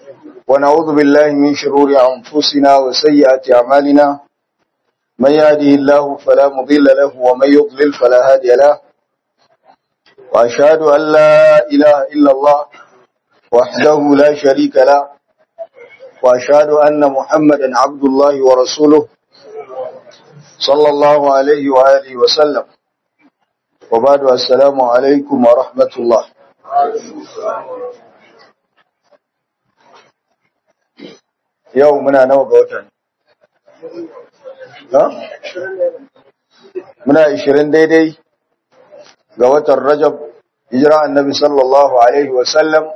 ونعوذ بالله من شرور أنفسنا وسيئات أعمالنا من يهده الله فلا مضل له ومن يضلل فلا هادي له وأشهد أن لا إله إلا الله وحده لا شريك له وأشهد أن محمدا عبد الله ورسوله صلى الله عليه وآله وسلم وبعد السلام عليكم ورحمة الله yau muna nawa ga watan ha muna 20 daidai ga watan rajab hijira annabi sallallahu alaihi wasallam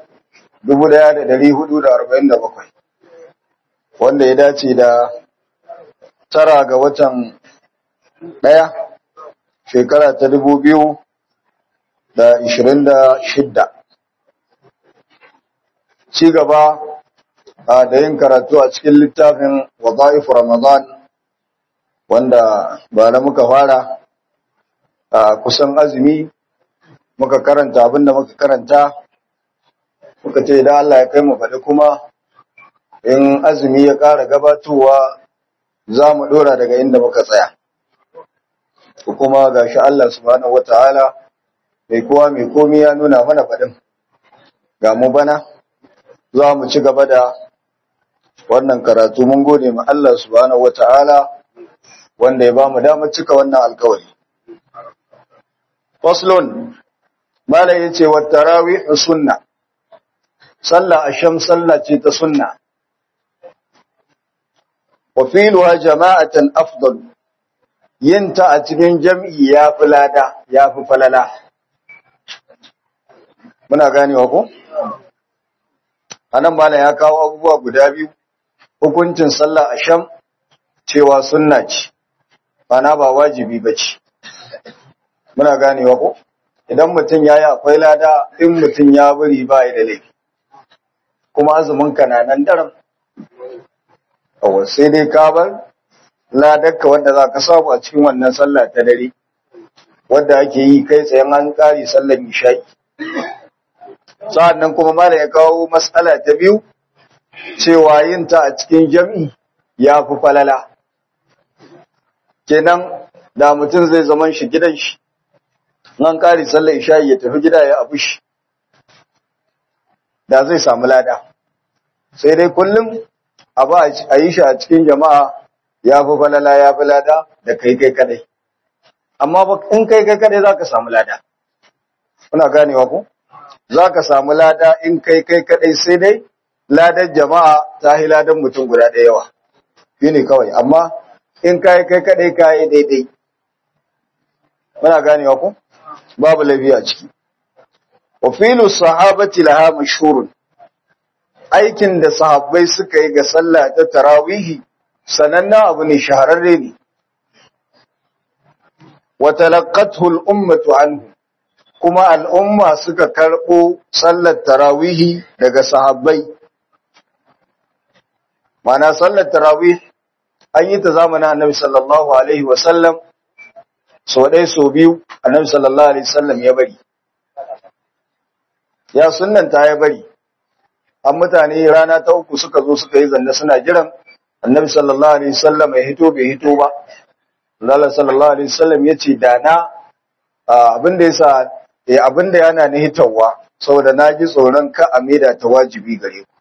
1447 wanda ya dace da tara ga watan daya shekara ta 2026 ci gaba da yin karatu a cikin littafin wada'if Ramadan wanda ba na muka fara a kusan azumi muka karanta abinda muka karanta muka ce da Allah ya kai mu faɗi kuma in azumi ya ƙara gabatowa za mu ɗora daga inda muka tsaya kuma ga shi Allah subhanahu wata'ala mai kowa mai komi ya nuna mana faɗin ga mu bana za mu ci gaba da wannan karatu mun gode ma Allah subhanahu wata'ala wanda ya bamu damar cika wannan alkawari faslun mala yace wa tarawih sunna sallah asham sallah ce ta sunna wa filuha jama'atan afdal yinta a cikin jam'i ya fi lada ya fi falala muna ganewa ko anan mala ya kawo abubuwa guda biyu hukuncin sallah asham cewa sunna ce bana ba wajibi bace muna ganewa ko idan mutum yayi akwai lada in mutum ya bari ba ya da laifi kuma azumin ka na nan daram kawai sai dai ka bar ladarka wanda za ka samu a cikin wannan sallah ta dare wadda ake yi kai tsayen an ƙari sallar isha'i sa'an nan kuma mala ya kawo matsala ta biyu cewa yin ta a cikin jam'i ya fi falala. Kenan da mutum zai zaman shi gidan shi, nan ƙari sallar isha'i ya tafi gida ya abu shi, da zai samu lada. Sai dai kullum abu a yi shi a cikin jama'a ya fi falala ya fi lada da kai kai kadai. Amma in kai kai kadai za ka samu lada. Kuna ganewa ku? Za ka samu lada in kai kai kadai sai dai ladar jama'a ta yi ladar mutum guda ɗaya yawa shi ne kawai amma in kayi kai kaɗai kayi daidai muna ganewa ku babu lafiya ciki wa filu sahabati laha mashhurun aikin da sahabbai suka yi ga sallah ta tarawihi sanannen abu ne shahararre ne wa talaqqathu al-ummatu anhu kuma al'umma suka karɓo sallar tarawihi daga sahabbai Mana sallar tarawih an yi ta zamanin Annabi sallallahu alaihi wasallam so dai so biyu Annabi sallallahu alaihi wasallam ya bari ya sunnanta ya bari an mutane rana ta uku suka zo suka yi zanne suna jiran Annabi sallallahu alaihi wasallam ya hito bai hito ba Allah sallallahu alaihi wasallam ya ce da na abin da yasa eh abin da yana ni hitawa saboda na ji tsoron ka a maida ta wajibi gare ku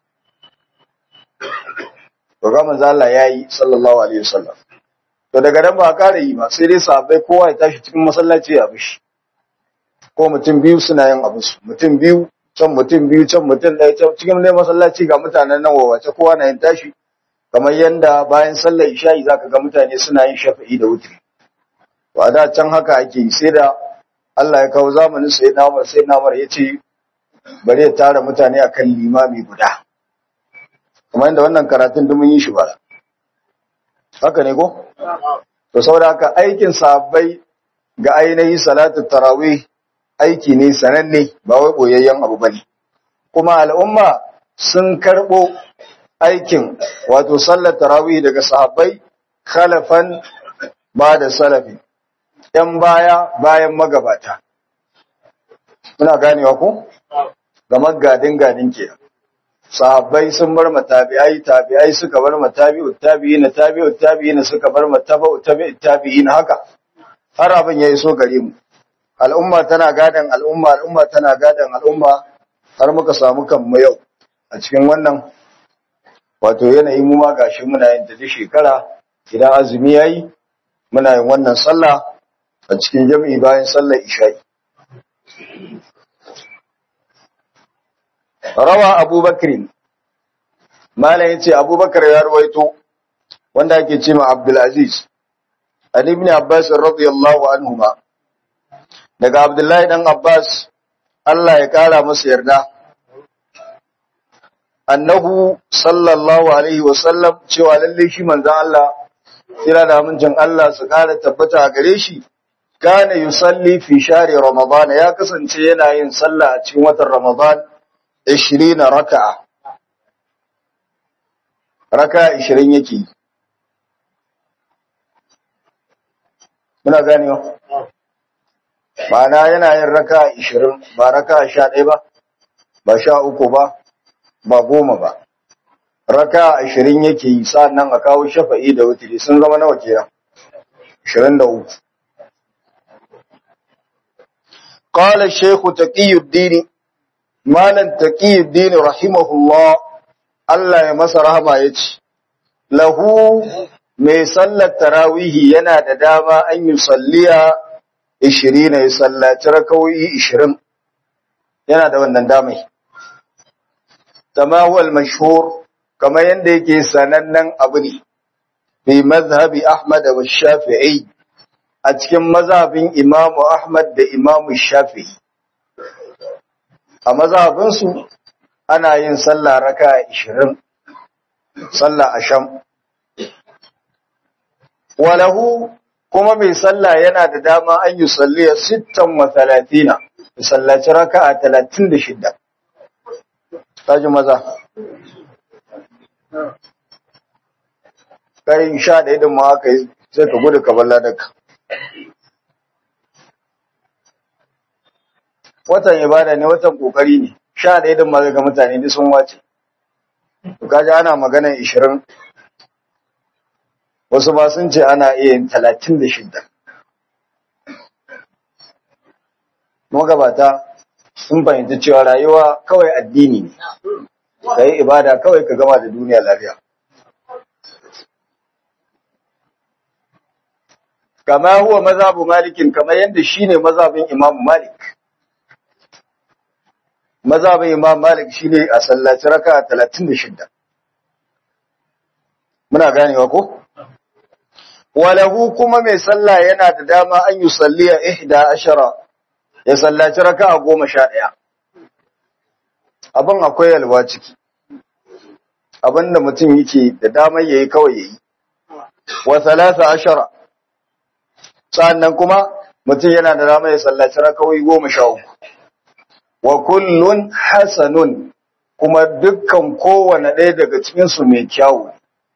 to ga manzo Allah yayi sallallahu alaihi wasallam to daga nan ba ƙara yi ba sai dai sahabbai kowa ya tashi cikin masallaci ya bishi ko mutum biyu suna yin abu su mutum biyu can mutum biyu can mutum ɗaya can cikin dai masallaci ga mutanen nan wawace kowa na yin tashi kamar yanda bayan sallar isha'i zaka ga mutane suna yin shafa'i da wutri to a da can haka ake yi sai da Allah ya kawo zamanin sai na Umar sai na Umar ya ce bari ya tara mutane akan limami guda kamar yadda wannan karatun da mun yi shi ba haka ne ko to saboda haka aikin sahabbai ga ainihi salatu tarawih aiki ne sananne ba wai boyayyen abu bane kuma al'umma sun karbo aikin wato sallar tarawih daga sahabbai khalafan ba da salafi ‘yan baya bayan magabata. Muna ganewa ku? Ga magadin gadin ke. sahabbai sun bar matabi'ai tabi'ai suka bar matabi'ut tabi'ina tabi'ut tabi'ina suka bar mataba'ut tabi'ut tabi'ina haka har abin ya iso gare mu al'umma tana gadan al'umma al'umma tana gadan al'umma har muka samu kanmu yau a cikin wannan wato yanayi mu ma gashi muna yin ta duk shekara idan azumi yayi muna yin wannan sallah a cikin jami'i bayan sallar isha'i rawa abubakar malam yace abubakar ya ruwaito wanda ake ce ma abdulaziz ali ibn abbas radiyallahu anhuma daga abdullahi dan abbas Allah ya kara masa yarda annahu sallallahu alaihi wasallam cewa lalle shi manzon Allah kira da amincin Allah su kara tabbata a gare shi kana yusalli fi shari ramadan ya kasance yana yin sallah a cikin watan ramadan 20 raka'a raka'a 20 yake muna ganewa ma'ana yana yin raka'a 20 ba raka'a 11 ba ba 13 ba ba goma ba raka ashirin yake yi nan a kawo shafa'i da wutiri sun zama nawa kenan ashirin da uku qala shaykhu taqiyuddin malan taqiyuddin rahimahullah Allah ya masa rahama yace lahu mai sallar tarawihi yana da dama an yi salliya 20 ya sallaci rakawoyi 20 yana da wannan damai kama huwa al-mashhur kama yanda yake sanannen abu ne fi mazhabi Ahmad wa Shafi'i a cikin mazhabin Imam Ahmad da Imam Shafi'i a mazhabin su ana yin sallah raka'a 20 sallah asham walahu kuma mai sallah yana da dama an yi salliya 36 ya sallaci raka'a 36 kaji maza kai sha da idin ma haka sai ka gudu ka balla daga watan ibada ne watan kokari ne sha da idin ma ga mutane duk sun wace to kaji ana magana 20 wasu ma sun ce ana iya yin 36 magabata sun fahimci cewa rayuwa kawai addini ne ka yi ibada kawai ka gama da duniya lafiya kama huwa mazhabu malikin kamar yadda shine mazhabin imam malik mazhabin imam malik shine a sallaci raka 36 muna ganewa ko walahu kuma mai sallah yana da dama an yi salliya ihda ashara ya sallaci raka goma sha ɗaya abin akwai yalwa ciki abin da mutum yake da damar yayi kawai yayi wa salasa ashara sannan kuma mutum yana da damar ya sallaci rakawai goma sha uku wa kullun hasanun kuma dukkan kowane ɗaya daga cikinsu mai kyawu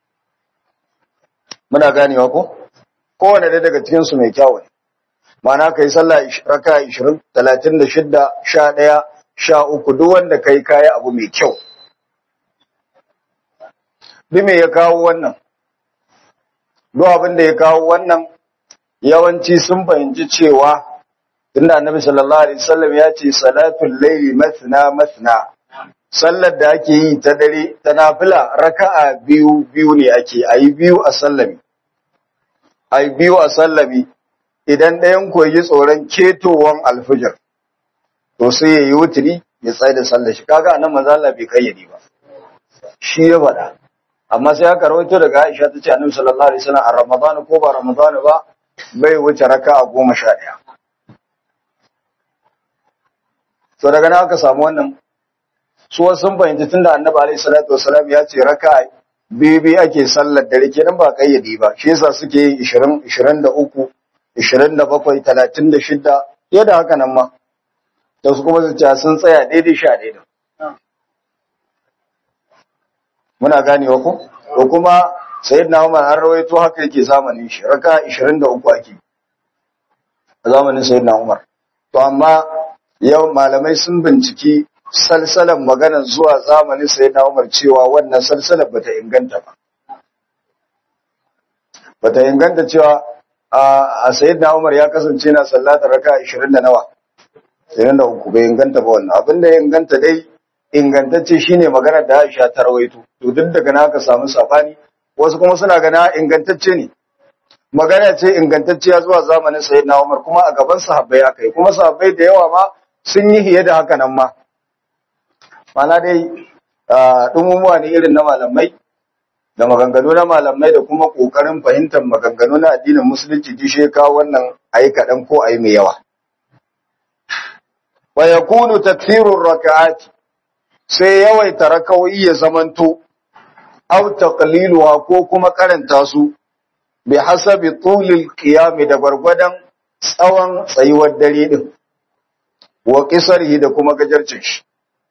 muna ganewa ko kowane ɗaya daga cikinsu mai kyawu ma'ana kai sallah raka 20 36 11 sha uku duk wanda kai kayi abu mai kyau bi me ya kawo wannan duk abin da ya kawo wannan yawanci sun fahimci cewa tunda annabi sallallahu alaihi wasallam ya ce salatul layli mathna mathna sallar da ake yi ta dare ta nafila raka'a biyu biyu ne ake ayi biyu a sallami ayi biyu a sallami idan ɗayan ku yi tsoron ketowan alfijir to sai ya yi wuturi ya tsaye da sallar shi kaga anan manzo Allah bai kayyade ba shi ya faɗa amma sai aka rawaito daga Aisha ta ce annabi sallallahu alaihi wasallam a Ramadan ko ba Ramadan ba bai wuce raka'a goma sha ɗaya to daga nan aka samu wannan su wasu sun fahimci tunda annabi alaihi salatu wasalam ya ce raka'a bibi ake sallar dare kenan ba kayyade ba shi yasa suke yin 20 23 27 36 yadda haka nan ma da su kuma su ce sun tsaya daidai sha daidai muna ganewa ko to kuma sayyidina Umar har rawaito haka yake zamanin shi raka 23 ake a zamanin sayyidina Umar to amma yau malamai sun binciki salsalan maganar zuwa zamanin sayyidina Umar cewa wannan salsalar bata inganta ba bata inganta cewa a sayyidina Umar ya kasance na sallata raka 20 da nawa 23 bai inganta ba wannan abinda ya inganta dai ingantacce shine maganar da Aisha ta rawaito to duk daga na ka samu sabani wasu kuma suna gana ingantacce ne magana ce ingantacciya zuwa zamanin sayyidina Umar kuma a gaban sahabbai aka yi kuma sahabbai da yawa ma sun yi hiye da haka nan ma mana dai dumumuwa ne irin na malamai da maganganu na malamai da kuma kokarin fahimtar maganganu na addinin musulunci dishe kawo wannan ayi kaɗan ko ayi mai yawa wa yakunu takthirur raka'ati sai yawaita raka'o'i ya zamanto aw taqliluha ko kuma karanta su bi hasabi tulil qiyam da gwargwadon tsawon tsayuwar dare din wa qisarihi da kuma gajarcin shi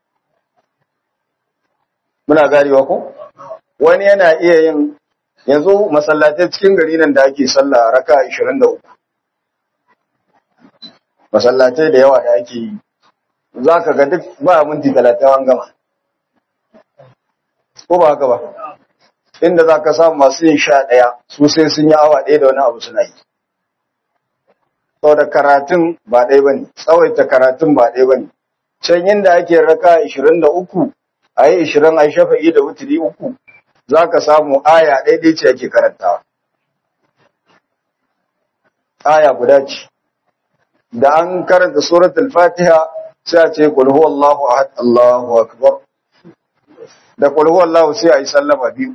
muna garewa ko wani yana iya yin yanzu masallatai cikin gari nan da ake sallah raka 23 masallatai da yawa da ake yi za ka ga duk ba minti talatin an gama ko ba haka ba inda za ka samu masu yin sha ɗaya su sai sun yi awa ɗaya da wani abu suna yi sau da karatun ba ɗaya ba ne tsawaita karatun ba ɗaya ba ne can inda ake raka ishirin da uku a yi ishirin a shafa'i da wuturi uku za ka samu aya ɗaiɗai ce ake karantawa aya guda ce da an karanta suratul fatiha sai a ce qul huwallahu ahad Allahu akbar da qul huwallahu sai a yi sallama biyu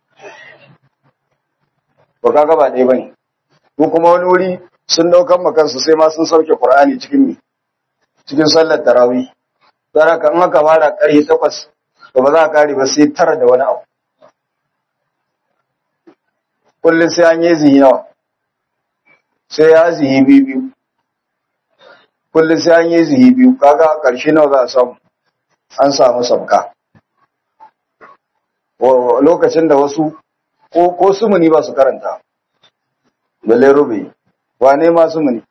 ba kaga ba dai bane ko kuma wani wuri sun daukan makansu sai ma sun sauke Qur'ani cikin mi cikin sallar tarawih dan haka in aka fara ƙarfe 8 to ba za a kare ba sai tara da wani abu kullum sai an yi zihi nawa sai ya zihi biyu biyu kullum sai an yi zihi biyu kaga ƙarshe nawa za a samu an samu sabka lokacin da wasu ko ko sumuni ba su karanta balle rubi wane ma sumuni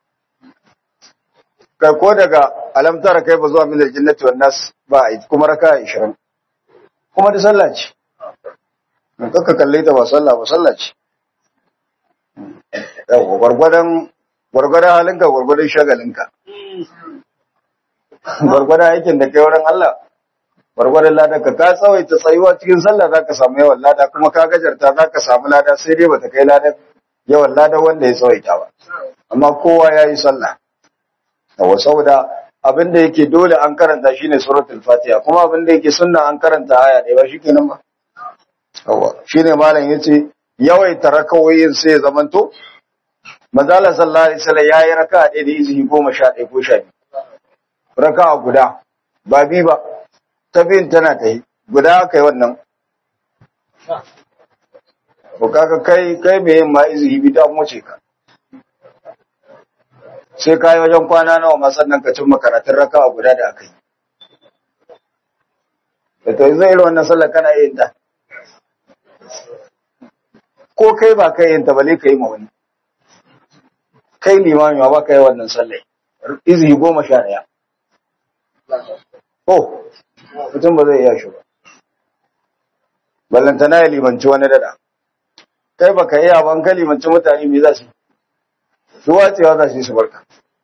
kai ko daga alamtara kai ba zuwa min aljannati wan nas ba a kuma raka 20 kuma da sallah ce kaka kalle ta ba sallah ba sallah ce yawa gwargwadon gwargwadon halinka gwargwadon shagalinka gwargwadon aikin da kai wurin Allah gwargwadon lada ka ka tsawaita tsayuwa cikin sallah zaka samu yawan lada kuma ka gajarta zaka samu lada sai dai bata kai lada yawan lada wanda ya tsawaita ba amma kowa yayi sallah yawa saboda abin da yake dole an karanta shine suratul fatiha kuma abin da yake sunna an karanta aya ɗaya ba shikenan ba yawa shine malam yace yawaita rakawoyin sai ya zamanto manzala sallallahu alaihi wasallam yayi raka'a ɗaya da izini 11 ko 12 raka'a guda ba bi ba ta bin tana ta yi guda kai wannan ko kaga kai kai me yin ma izini bi ta wuce ka sai ka yi wajen kwana nawa ma sannan ka cimma karatun raka'a guda da aka yi da to zai irin wannan sallar kana yin ta ko kai ba kai yin ta bale ka yi ma wani kai limami ba ka yi wannan sallai izini goma sha ɗaya oh mutum ba zai iya shi ba ballantana ya limanci wani dada kai ba ka iya ban ka limanci mutane me za su su wacewa za su yi su barka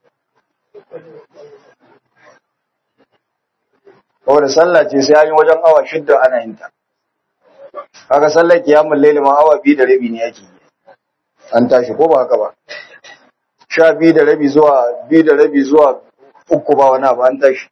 da sallah ce sai an yi wajen awa shidda ana yin ta kaga sallar kiyamun laili ma awa biyu da rabi ne yake yi an tashi ko ba haka ba sha biyu da rabi zuwa biyu da rabi zuwa uku ba wani abu an tashi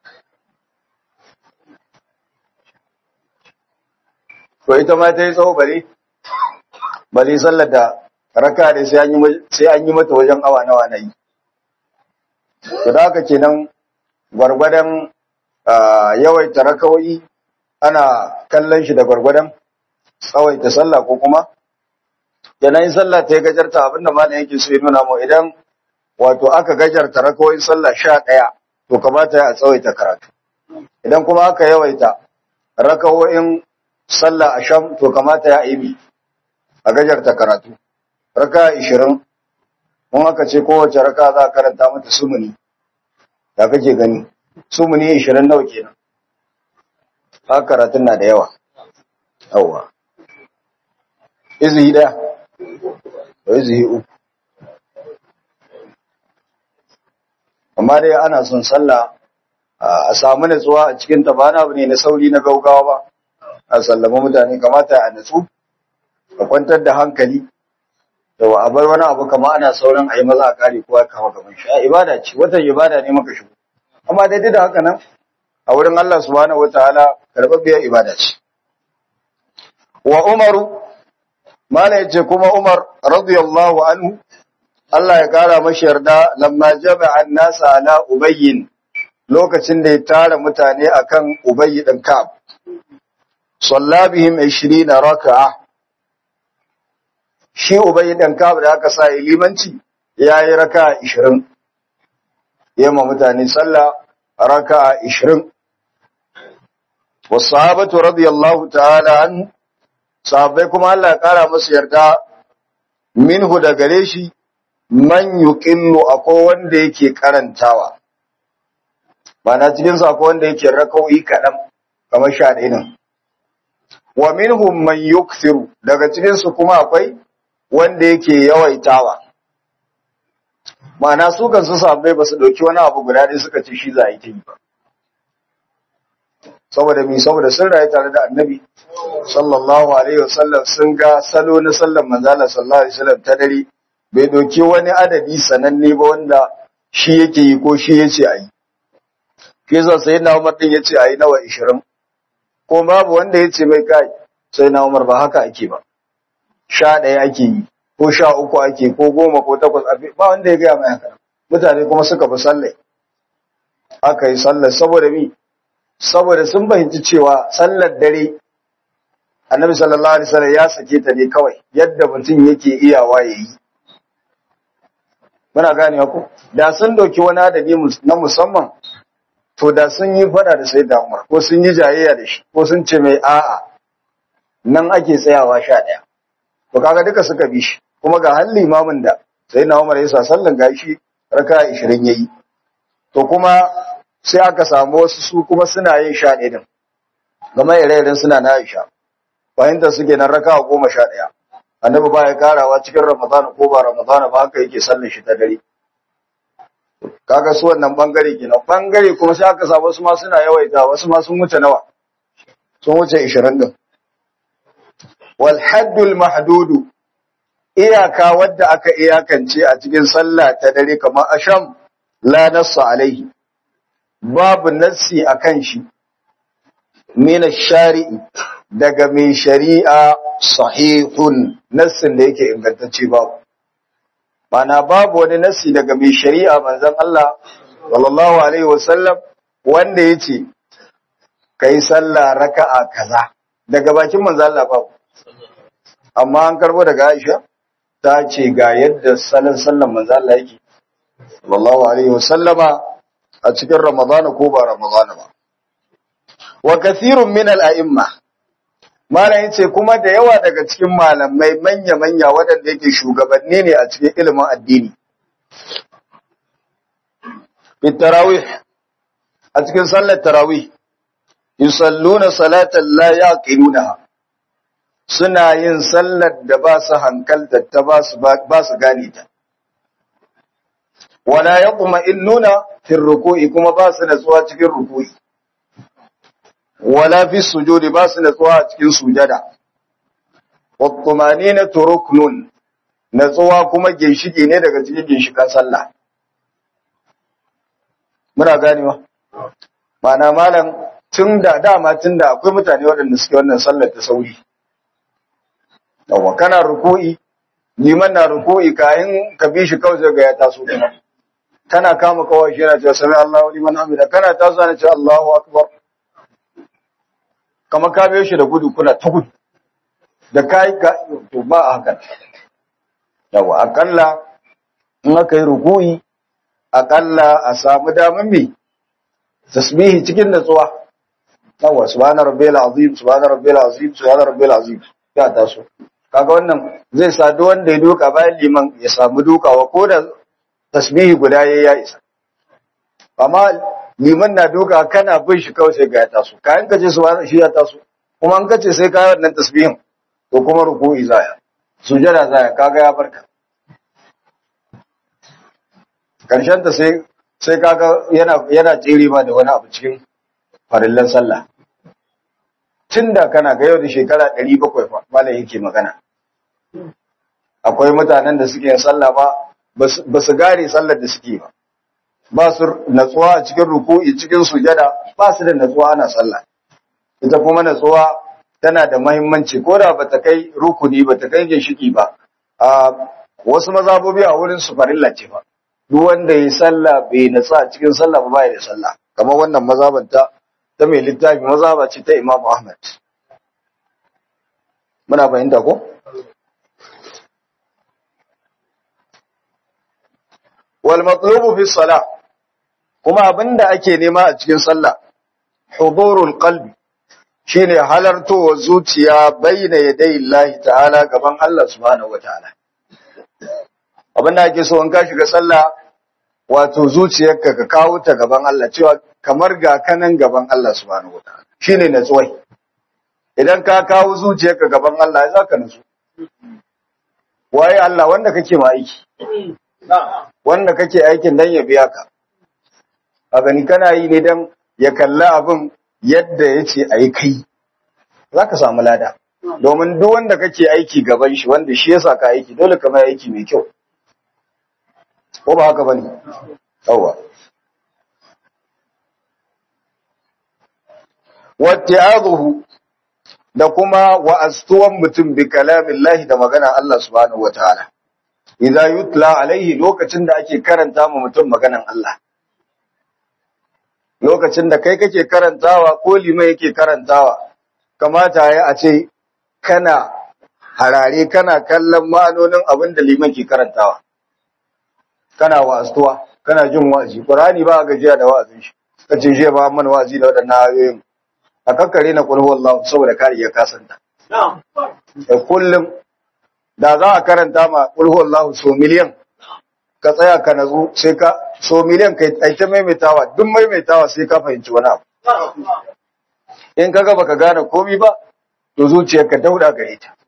to ita ma ta yi tsawo bari bari sallar da raka da sai an yi mata wajen awa nawa na yi to da haka kenan gwargwadon yawaita rakawai ana kallon shi da gwargwadon tsawaita sallah ko kuma yanayin sallah ta yi gajarta abinda ma yake so ya nuna mu idan wato aka gajarta rakawai sallah sha ɗaya to kamata a tsawaita karatu idan kuma aka yawaita rakawoyin sallah a sham to kamata ya ibi a gajarta karatu raka ishirin mun aka ce kowace raka za a karanta mata sumuni da kake gani su mu ne 20 nawa kenan haka karatun na da yawa yawa izihi daya da izihi uku amma dai ana son sallah a samu natsuwa a cikin ta ba na abu ne na sauri na gaugawa ba a sallama mutane kamata a natsu a kwantar da hankali da a bar wani abu kama ana sauran a yi maza a kare kowa kama gaban shi a ibada ce watan ibada ne maka shigo amma daidai da haka nan a wurin Allah subhanahu wataala karɓaɓɓiyar ibada ce wa umaru mana yace kuma umar radiyallahu anhu Allah ya kara mashi yarda lamma jama'a nasa ala ubayyin lokacin da ya tara mutane akan ubayyi din ka'ab salla bihim 20 raka'a shi ubayyi din ka'ab da aka sa limanci yayi raka'a 20 yamma mutane salla raka'a 20 wasahabatu radiyallahu ta'ala anhu sahabbai kuma Allah ya kara musu yarda minhu da gare shi man yuqillu akwai wanda yake karantawa na cikin sa akwai wanda yake rakau'i kadan kamar sha ɗaya nan wa minhum man yukthiru daga cikin su kuma akwai wanda yake yawaitawa ma'ana su kan su sahabbai ba su dauki wani abu guda ɗaya suka ce shi za a yi ta yi ba saboda mi saboda sun rayu tare da annabi sallallahu alaihi wasallam sun ga salo na sallan manzala sallallahu alaihi wasallam ta dare bai doki wani adadi sananne ba wanda shi yake yi ko shi yace ayi ke sa sai na Umar din yace ayi nawa 20 ko babu wanda yace mai kai sai na Umar ba haka ake ba sha ɗaya ake yi ko sha uku ake ko goma ko takwas ba wanda ya gaya mai haka mutane kuma suka fi sallai aka yi sallar saboda mi saboda sun fahimci cewa sallar dare annabi sallallahu alaihi wasallam ya sake ta ne kawai yadda mutum yake iyawa yayi muna gane ku da sun dauki wani adadi na musamman to da sun yi fada da sayyida Umar ko sun yi jayayya da shi ko sun ce mai a'a nan ake tsayawa sha ɗaya to kaga duka suka bi shi kuma ga halli imamin da sayyida Umar ya sa sallan gashi raka 20 yayi to kuma sai aka samu wasu su kuma suna yin sha ɗaya din game ire-iren suna na Aisha fahimtar suke nan raka goma sha ɗaya annabi ba ya karawa cikin ramadan ko ba ramadan ba haka yake sallar shi ta dare kaga su wannan bangare kenan bangare kuma sai aka samu wasu ma suna yawaita wasu ma sun wuce nawa sun wuce 20 din wal haddul mahdudu iyaka wadda aka iyakance a cikin sallah ta dare kamar asham la nassa alaihi babu nassi akan shi min shari'i daga mai shari'a sahihun nassin da yake ingantacce babu mana babu wani nassi daga mai shari'a manzon Allah sallallahu alaihi wasallam wanda yace kai sallah raka'a kaza daga bakin manzon Allah babu amma an karbo daga Aisha ta ce ga yadda salon sallan manzon Allah yake sallallahu alaihi wasallama a cikin Ramadana ko ba Ramadana ba wa kathirun min al-a'imma malam yace kuma da yawa daga cikin malamai manya-manya waɗanda yake shugabanni ne a cikin ilimin addini fi tarawih a cikin sallar tarawih yusalluna salatan la yaqilunaha suna yin sallar da ba su hankalta ta ba su ba su gane ta wala yaqma'innuna fi ruku'i kuma ba su natsuwa cikin ruku'i wala fi sujudi ba su natsuwa a cikin sujada wattumanina turuknun natsuwa kuma ginshiki ne daga cikin ginshikan sallah muna ganewa mana malam tun da dama tun da akwai mutane waɗanda suke wannan sallar ta sauri yawa kana ruku'i liman na ruku'i kayan ka bi shi kawai zai ga ya taso kuma kana kama kawai shi yana cewa sami Allahu liman hamida kana taso ana cewa Allahu akbar kamar ka biyo shi da gudu kuna ta gudu da kai ka to ba a hakan yawa akalla in aka yi ruku'i akalla a samu daman me tasbihi cikin natsuwa yawa subhana rabbil azim subhana rabbil azim subhana rabbil azim ya taso kaga wannan zai sa duk wanda ya duka bayan liman ya samu dukawa ko da tasbihi guda yayi ya isa amma liman na duka kana bin shi kawai sai ga ya taso kayan ka ce su shi ya taso kuma an kace sai ka wannan tasbihin to kuma ruku'i zaya sujada zaya kaga ya barka karshen ta sai sai kaga yana yana tsere ma da wani abu cikin farillan sallah tunda kana ga yau da shekara 700 fa malai yake magana akwai mutanen da suke yin sallah ba ba su gare sallar da suke ba ba su natsuwa a cikin ruku'i cikin sujada ba su da natsuwa ana sallah ita kuma natsuwa tana da mahimmanci ko da bata kai rukuni bata kai ginshiki ba a wasu mazabobi a wurin su farilla ce ba duk wanda ya sallah bai natsa a cikin sallah ba bai da sallah kamar wannan mazabanta ta mai littafi mazaba ce ta Imam Ahmad muna fahimta ko wal matlubu fi salah kuma abinda ake nema a cikin sallah hudurul qalbi shine halartowa zuciya baina yadai Allah ta'ala gaban Allah subhanahu wataala abinda ake so in ka shiga sallah wato zuciyarka ka kawo ta gaban Allah cewa kamar ga kanan gaban Allah subhanahu wataala shine natsuwai idan ka kawo zuciyarka gaban Allah ya zaka natsu waye Allah wanda kake ma aiki wanda kake aikin dan ya biya ka a gani kana yi ne dan ya kalla abin yadda ya ce a yi kai za ka samu lada domin duk wanda kake aiki gaban shi wanda shi ya ka aiki dole ka mai aiki mai kyau ko ba haka bane yawa watti'azuhu da kuma wa'astuwan mutum bi kalamillahi da magana Allah subhanahu wataala idza yutla alaihi lokacin da ake karanta ma mutum maganan Allah lokacin da kai kake karantawa ko limai yake karantawa kamata ya a ce kana harare kana kallon ma'anonin abin da liman ke karantawa kana wa'astuwa kana jin wa'azi qur'ani ba gajiya da wa'azin shi kace je ba mana wa'azi da wadannan ayoyin a kakkare na qul huwallahu saboda kare ya kasanta na'am kullum da za a karanta ma qul huwallahu so miliyan ka tsaya ka nazo sai ka so miliyan kai ai ta maimaitawa duk maimaitawa sai ka fahimci wani abu in kaga baka gane komai ba to zuciyarka dauda gare ta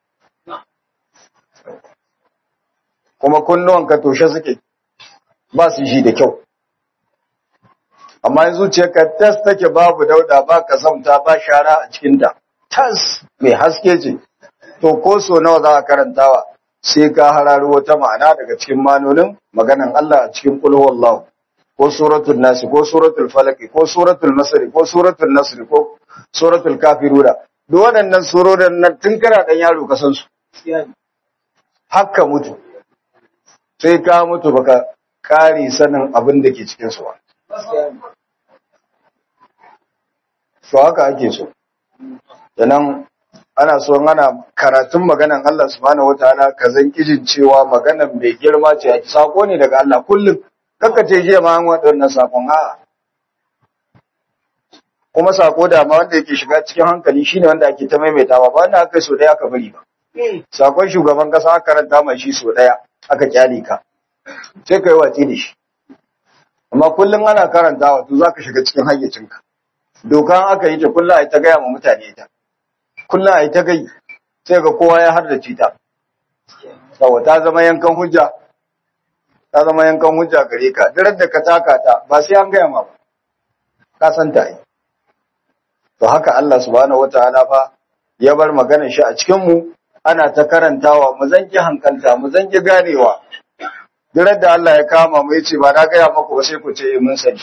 kuma kunnuwanka toshe suke ba su shi da kyau amma in zuciyarka tas take babu dauda ba kasamta ba shara a cikinta tas mai haske ce to ko so nawa za a karantawa sai ka hararo wata ma'ana daga cikin manonin maganan Allah a cikin qul huwallahu ko suratul nas ko suratul falaq ko suratul masr ko suratul nasr ko suratul kafiruna duk waɗannan surorin nan tun kana dan yaro ka san su haka mutu sai ka mutu baka kare sanin abin da ke cikin su ba to haka ake so sannan ana so ana karatun maganan Allah subhanahu wataala ka zan kijin cewa maganan mai girma ce sako ne daga Allah kullum kanka ce jiya ma an wadannan sakon a kuma sako da ma wanda yake shiga cikin hankali shine wanda ake ta maimaitawa ba wanda aka so daya aka bari ba sakon shugaban kasa aka karanta mai shi so daya aka kyale ka sai kai watsi da shi amma kullum ana karantawa to zaka shiga cikin hayyacinka dokan aka yi ta kullum ai ta gaya ma mutane ta kullum a yi ta gai sai ga kowa ya hardace ta saboda ta zama yankan hujja ta zama yankan hujja gare ka duk da ka taka ta ba sai an gaya ma ba ka san ta yi to haka Allah subhanahu wataala fa ya bar maganar shi a cikin mu ana ta karantawa mu zanki hankalta mu zanki ganewa duk da Allah ya kama mu yace ba na gaya maku ba sai ku ce mun sani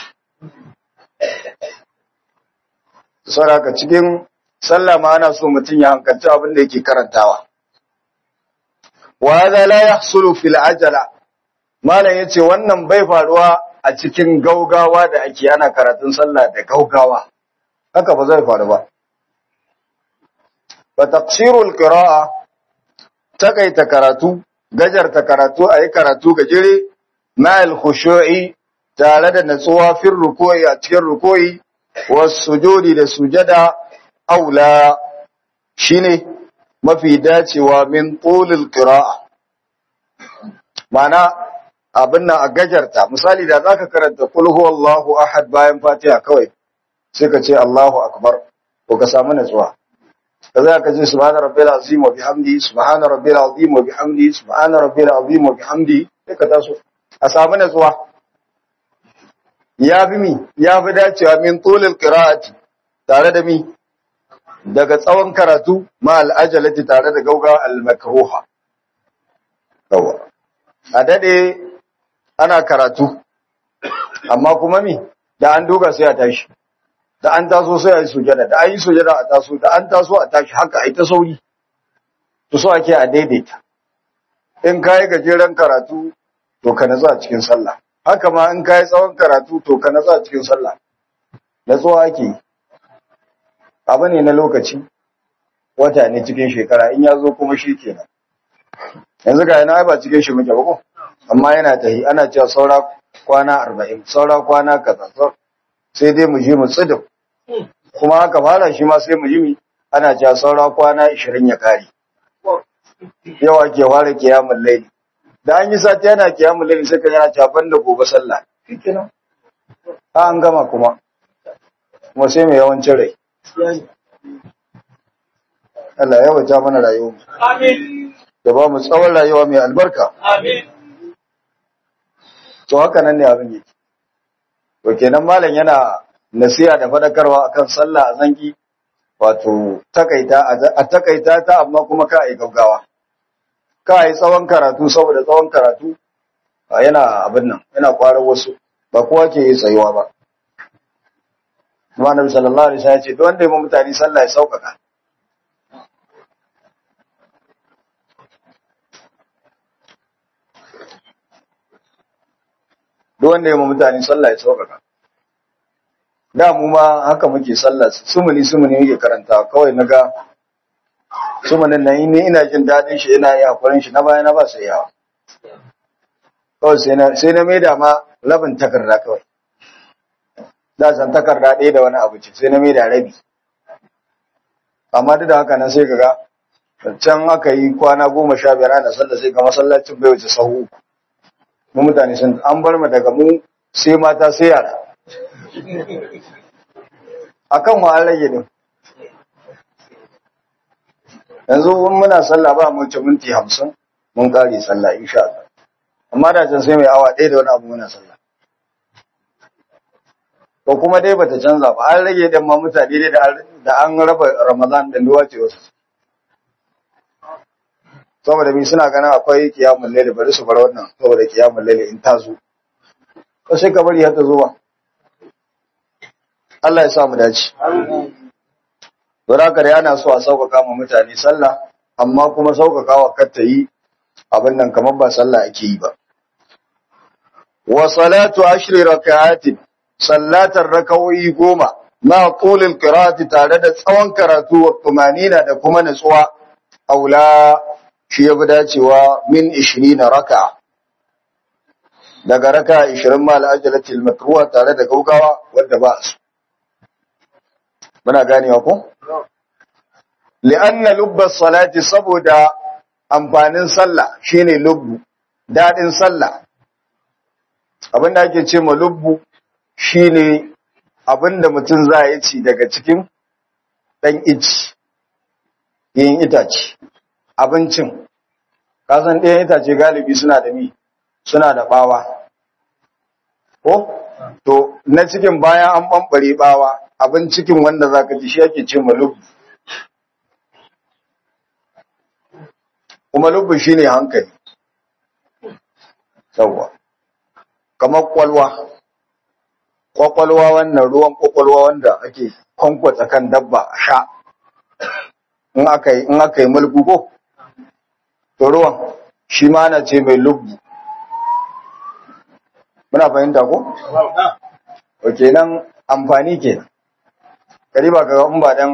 saboda cikin sallah ma ana so mutum ya hankalci abin da yake karantawa wa hadha la yahsulu fil ajala malam yace wannan bai faruwa a cikin gaugawa da ake ana karatun sallah da gaugawa haka ba zai faru ba fa taqsirul qira'a takaita karatu gajarta karatu ayi karatu gajere ma'al khushu'i tare da natsuwa fil ruku'i a cikin ruku'i was sujudi da sujada aula shine mafi dacewa min tulil qira'a mana abin nan a gajarta misali da zaka karanta kul huwallahu ahad bayan fatiha kawai sai ka ce Allahu akbar ko ka samu natsuwa kaza ka ce subhana rabbil azim wa bihamdi subhana rabbil azim wa bihamdi subhana rabbil azim wa bihamdi sai ka taso a samu natsuwa ya bi mi ya fi dacewa min tulil qira'ati tare da mi daga tsawon karatu ma al'ajalati tare da gauga al-makruha yawa a dade ana karatu amma kuma mi da an duka sai a tashi da an taso sai a yi sujada da an yi sujada a taso da an taso a tashi haka a yi ta sauri to so ake a daidaita in ka yi gajeren karatu to ka natsu a cikin sallah haka ma in ka yi tsawon karatu to ka natsu a cikin sallah natsuwa ake yi abu ne na lokaci wata ne cikin shekara in ya zo kuma shi kenan yanzu ga yana ba cikin shi muke ba ko amma yana tahi ana cewa saura kwana arba'in saura kwana kaza sai dai mu ji mu tsidin kuma haka fara shi ma sai mu ji ana cewa saura kwana ishirin ya kare yawa ke fara kiyamun laili da an yi sati yana kiyamun laili sai ka yana cafan da gobe sallah shikenan ha an gama kuma kuma sai mai yawancin rai Allah ya wata mana rayuwa Amin. da ba mu tsawon rayuwa mai albarka Amin. to haka nan ne abin yake to kenan malam yana nasiha da fadakarwa akan sallah a zangi wato takaita a takaita ta amma kuma ka yi gaggawa ka yi tsawon karatu saboda tsawon karatu a yana abin nan yana kwarar wasu ba kowa ke yi tsayuwa ba kuma annabi sallallahu alaihi wasallam ya ce duk wanda ya ma mutane sallah ya sauƙaƙa duk wanda ya ma mutane sallah ya sauƙaƙa da mu ma haka muke sallah sumuni sumuni muke karanta kawai naga sumunin nan ni ina jin dadin shi ina yi hakurin shi na baya na ba su yawa kawai sai na sai na maida ma rabin takarda kawai da san takarda ɗaya da wani abu ce sai na maida rabi amma duk da haka nan sai kaga can aka yi kwana goma sha biyar ana sallah sai ga masallacin bai wuce sahu uku mu mutane sun an bar mu daga mu sai mata sai yara akan mu an rage din yanzu mun muna sallah ba mu ci minti hamsin mun kare sallah insha Allah amma da can sai mai awa ɗaya da wani abu muna sallah to kuma dai bata canza ba an rage din ma mutane dai da an raba Ramadan da duwa ce wasu saboda bi suna ganin akwai kiyamun laili bari su bar wannan saboda kiyamun laili in ta zo ko sai ka bari har ta zo ba Allah ya sa mu dace don haka dai ana so a sauƙaƙa ma mutane sallah amma kuma sauƙaƙawa kar ta yi abin nan kamar ba sallah ake yi ba wa salatu ashri raka'atin sallatar rakawoyi goma na tulil qira'ati tare da tsawon karatu wa tumanina da kuma nutsuwa aula shi ya fi dacewa min 20 raka'a daga raka 20 ma al'ajalatil makruha tare da gaugawa wadda ba su muna ganewa ko li'anna lubba salati saboda amfanin sallah shine lubbu dadin sallah abinda ake ce ma lubbu shine abinda mutum za ya ci daga cikin dan ici yin itace abincin kasan ɗayan itace galibi suna da mi suna da ɓawa ko to na cikin bayan an ɓamɓare ɓawa abin cikin wanda za ka ci shi ake ce malubu kuma lubu shi ne hankali sauwa kamar kwalwa kwakwalwa wannan ruwan kwakwalwa wanda ake kwankwatsa kan dabba a sha in aka yi in aka yi mulku ko to ruwan shi ma na ce mai lubbu muna fahimta ko to kenan amfani kenan kariba ga in ba dan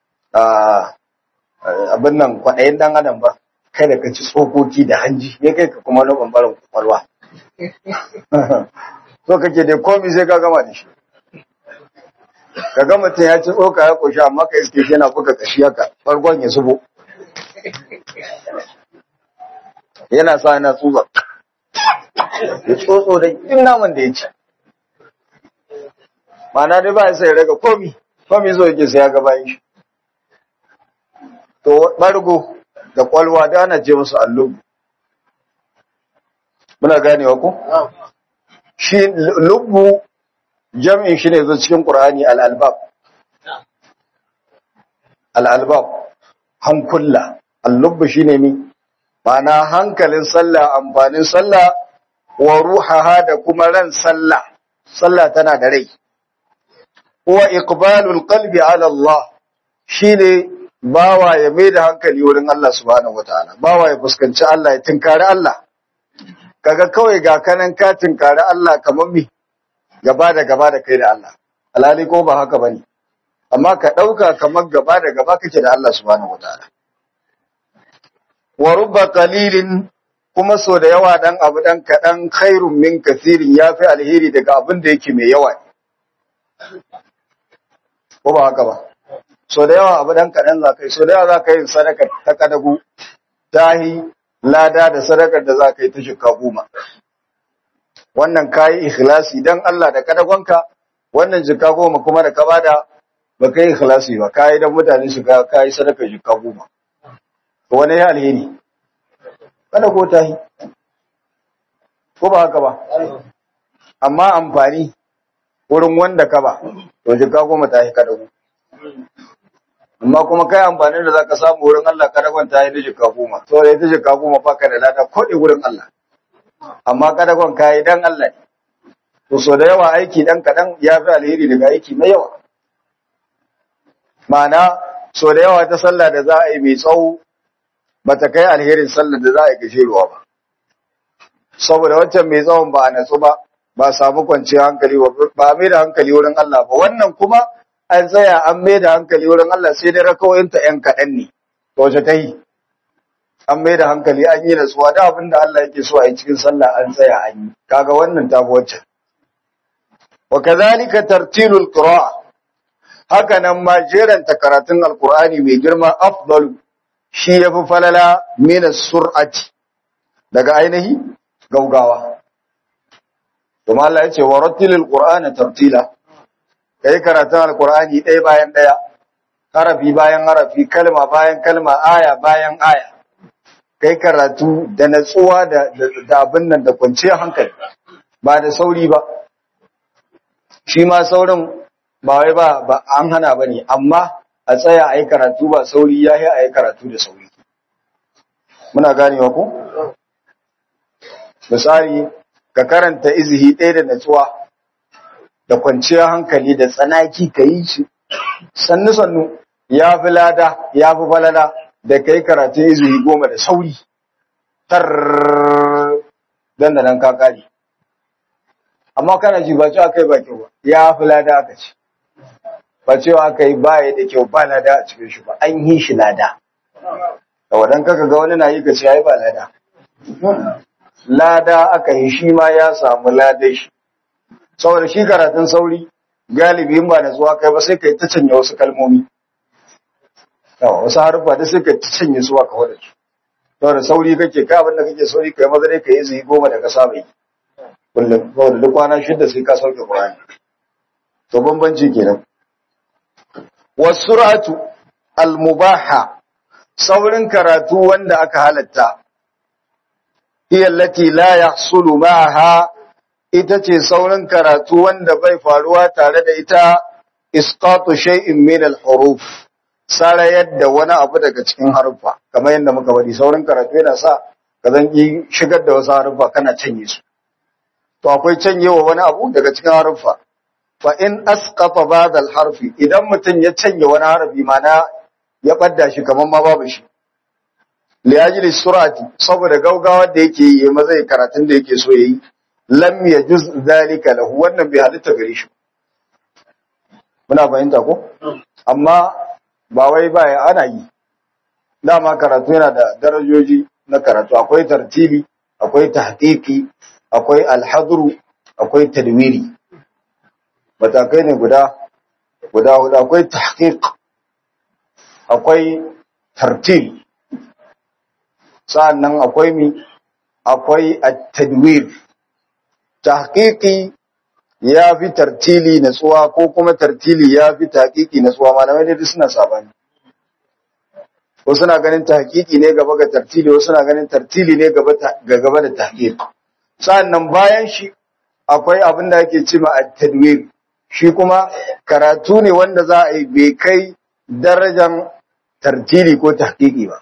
abin nan kwaɗayin dan adam ba kai da ka ci tsokoki da hanji ya kai ka kuma na ɓangaren kwakwalwa so kake dai komi sai ka gama da shi ka ga mutum ya ci tsoka ya ƙoshi amma ka iske shi yana buga kashi haka farkon ya zubo yana sa yana tsutsa ya tsotso da duk naman da ya ci ma'ana dai ba ya sai raga komi komi zo yake sai ya ga bayan shi to bargo da kwalwa da ana ce musu allubu muna ganewa ko shi lubbu jam'in shi ne zo cikin qur'ani al-albab al-albab hankulla al-lubbu shine mi ma'ana hankalin sallah amfanin sallah wa ruhaha da kuma ran sallah sallah tana da rai wa iqbalul qalbi ala Allah shine bawa ya mai da hankali wurin Allah subhanahu wataala bawa ya fuskanci Allah ya tinkari Allah kaga kawai ga kanan ka tinkari Allah kamar mi gaba da gaba da kai da Allah alhali ko ba haka bane amma ka dauka kamar gaba da gaba kake da Allah subhanahu wataala wa rubba qalilin kuma so da yawa dan abu dan kadan khairun min kathirin yafi alheri daga abin da yake mai yawa ko ba haka ba so da yawa abu dan kadan za kai so da yawa za ka yi sadaka ta kadagu tahi lada da sadakar da za ka yi ta shikka goma wannan kayi ikhlasi dan Allah da kadagonka wannan jikka goma kuma da ka bada ba kai ikhlasi ba kayi dan mutane su ga kayi sadaka jikka goma to wani ya alheri kada ko tahi ko ba haka ba amma amfani wurin wanda ka ba to jikka goma tahi kadago amma kuma kai amfanin da zaka samu wurin Allah kadagon tahi da jikka goma to da ita jikka goma fa ka da lada ko wurin Allah amma kadagon kayi dan Allah ne to so da yawa aiki dan kadan ya fi alheri daga aiki mai yawa ma'ana so da yawa ta sallah da za a yi mai tsawo bata kai alherin sallar da za a yi gashiruwa ba saboda waccan mai tsawon ba a natsu ba ba samu kwanciyar hankali ba a mai da hankali wurin Allah ba wannan kuma an tsaya an mai da hankali wurin Allah sai dai rakawoyinta ‘yan kaɗan ne to wace ta yi an mai da hankali an yi natsuwa da abin da Allah yake so a yi cikin sallah an tsaya an yi kaga wannan ta fi waccan wa kazalika tartilul qira'a haka nan ma jeranta karatun alqur'ani mai girma afdalu shi yafi falala min sur'ati daga ainihi gaugawa kuma Allah ya ce wa rattilil qur'ana tartila kai karatun alqur'ani ɗaya bayan ɗaya harafi bayan harafi kalma bayan kalma aya bayan aya kai karatu da natsuwa da da abin nan da kwanciyar hankali ba da sauri ba shi ma saurin ba wai ba ba an hana bane amma a tsaya a yi karatu ba sauri ya yi a yi karatu da sauri muna ganewa ko misali ka karanta izihi ɗaya da natsuwa da kwanciyar hankali da tsanaki ka yi shi sannu sannu ya fi lada ya fi falala da ka yi karatun izihi goma da sauri tar dan da nan ka kare amma kana ji ba cewa aka yi ba kyau ba ya fi lada aka ce ba cewa aka yi baya da kyau ba lada a cikin shi ba an yi shi lada da wadan kaka ga wani na yi ka ce ya yi ba lada lada aka yi shi ma ya samu ladai shi saboda shi karatun sauri galibi in ba da zuwa kai ba sai kai ta canya wasu kalmomi yawa wasu haruffa da sai kai ta canya su ka wadda su saboda sauri kake kai abin da kake sauri kai maza dai ka yi zai goma da ka saba yi kullum saboda duk kwana shida sai ka sauke Qur'ani to bambanci kenan wasur'atu al-mubaha saurin karatu wanda aka halatta hiya allati la yahsulu ma'aha ita ce saurin karatu wanda bai faruwa tare da ita isqatu shay'in min al-huruf sara yadda wani abu daga cikin haruffa kamar yadda muka bari saurin karatu yana sa ka zan yi shigar da wasu haruffa kana canye su to akwai canyewa wani abu daga cikin haruffa fa in asqata ba'd al-harfi idan mutum ya canye wani harafi mana ya badda shi kamar ma babu shi li ajli surati saboda gaugawa da yake yi maza ya karatun da yake so yayi lam yajuz zalika lahu wannan bai halitta gare shi muna fahimta ko amma ba wai ba ana yi dama karatu yana da darajoji na karatu akwai tartibi akwai tahqiqi akwai alhadru akwai tadwiri matakai ne guda guda hudu akwai tahqiq akwai tartil sa'annan akwai mi akwai at-tadwir tahqiqi ya fi tartili natsuwa ko kuma tartili ya fi tahqiqi natsuwa malamai ne duk suna sabani wasu na ganin tahqiqi ne gaba ga tartili wasu na ganin tartili ne gaba ga gaba da tahqiq sannan bayan shi akwai abin da ake cewa at-tadwir shi kuma karatu ne wanda za a yi bai kai darajan tartili ko tahqiqi ba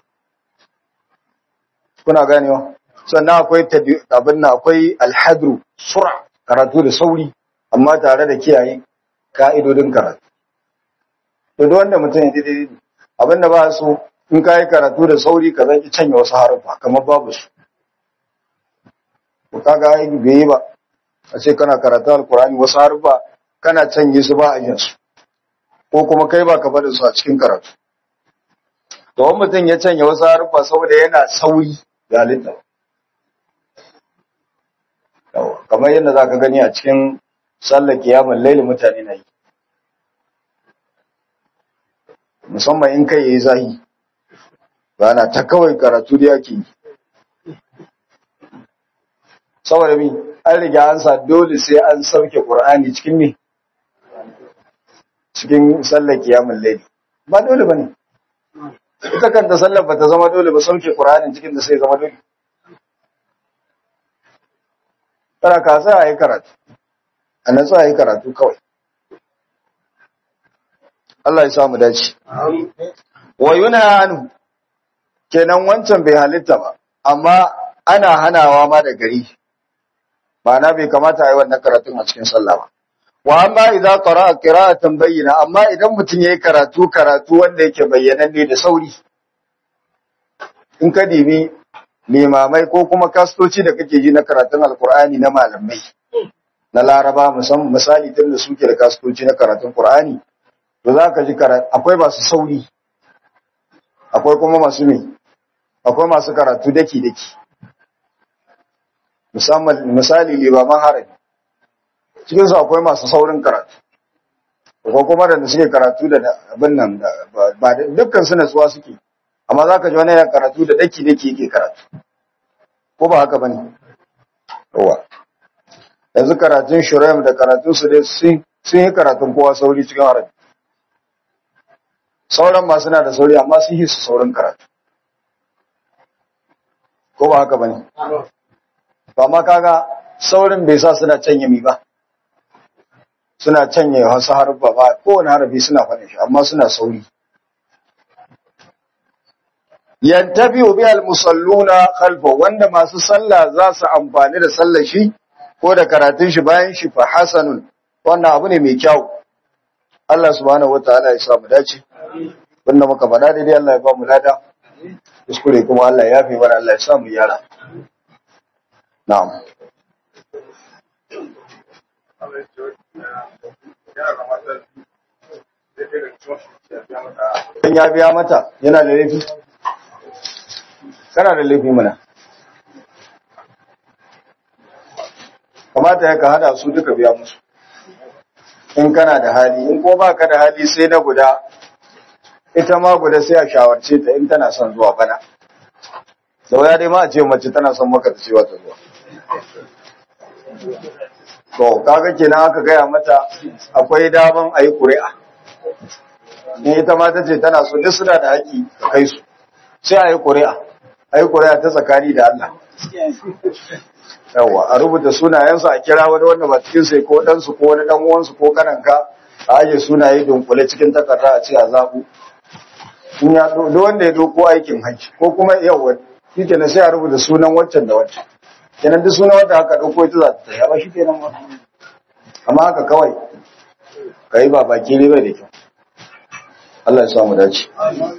kuna ganewa sannan akwai abin nan akwai alhadru sura karatu da sauri amma tare da kiyaye ka'idodin karatu to duk wanda mutum ya daidai abin da ba so in ka yi karatu da sauri ka zaki canya wasu haruffa kamar babu su ko kaga ai bai yi ba a ce kana karatu alkurani wasu haruffa kana canye su ba a yin su ko kuma kai ba ka bada su a cikin karatu to wani mutum ya canya wasu haruffa saboda yana sauri ga halitta kamar yadda za ka gani a cikin sallar kiyamun laili mutane na yi musamman in kai yayi zahi ba na ta kawai karatu da yake yi saboda mi an riga an sa dole sai an sauke qur'ani cikin me cikin sallar kiyamun laili ba dole bane ita kanta sallar ba ta zama dole ba sauke qur'anin cikin da sai zama dole Tara ka sa a yi karatu, a natsu a yi karatu kawai. Allah ya samu dace. Wa yuna hannu, kenan wancan bai halitta ba, amma ana hanawa ma da gari, ba na bai kamata a yi wannan karatun a cikin sallah ba. Wa amma idan qara'a qira'atan bayyana, amma idan mutum yayi karatu karatu wanda yake bayyananne da sauri. In ka dibi limamai ko kuma kastoci da kake ji na karatun alkur'ani na malamai na laraba musamman misali tun da suke da kastoci na karatun qur'ani to za ka ji akwai masu sauri akwai kuma masu me akwai masu karatu daki daki musamman misali limaman harabi cikin su akwai masu saurin karatu ko kuma da suke karatu da abin nan ba dukkan su natsuwa suke amma za ka ji wani yana karatu da daki-daki yake karatu ko ba haka ba ne yawa yanzu karatun shiraim da karatun su dai sun yi karatun kowa sauri cikin harabi sauran ma suna da sauri amma sun yi su saurin karatu ko ba haka ba ne ba ma kaga saurin bai sa suna canye mi ba suna canye wasu harfa ba kowane harafi suna faɗin shi amma suna sauri yantabi'u bihal musalluna khalfa wanda masu sallah za su amfani da sallar shi ko da karatun shi bayan shi fa hasanun wannan abu ne mai kyau Allah subhanahu wataala ya sa mu dace wanda muka faɗa daidai Allah ya ba mu lada kuskure kuma Allah ya yafe mana Allah ya sa mu yara na'am in ya biya mata yana da laifi kana da laifi mana kamata ya ka hada su duka biya musu in kana da hali in ko ba ka da hali sai na guda ita ma guda sai a shawarce ta in tana son zuwa bana da waya dai ma a ce mace tana son maka ta cewa ta zuwa to kaga kenan aka gaya mata akwai daman a yi ƙuri'a in ita ma ta ce tana so duk suna da haƙi ka kai su sai a yi ƙuri'a a yi ƙuri'a ta tsakani da Allah yawa a rubuta sunayensu a kira wani wanda ba cikin sai ko ɗansu ko wani ɗan uwansu ko kananka a aje sunaye dunkule cikin takarda a ce a zaɓu in ya do wanda ya doko aikin hajji ko kuma yawa shi kenan sai a rubuta sunan waccan da waccan kenan duk sunan wanda aka ɗauko ita za ta tsaya ba shi kenan ba amma haka kawai ka yi ba baki ne bai da kyau Allah ya samu dace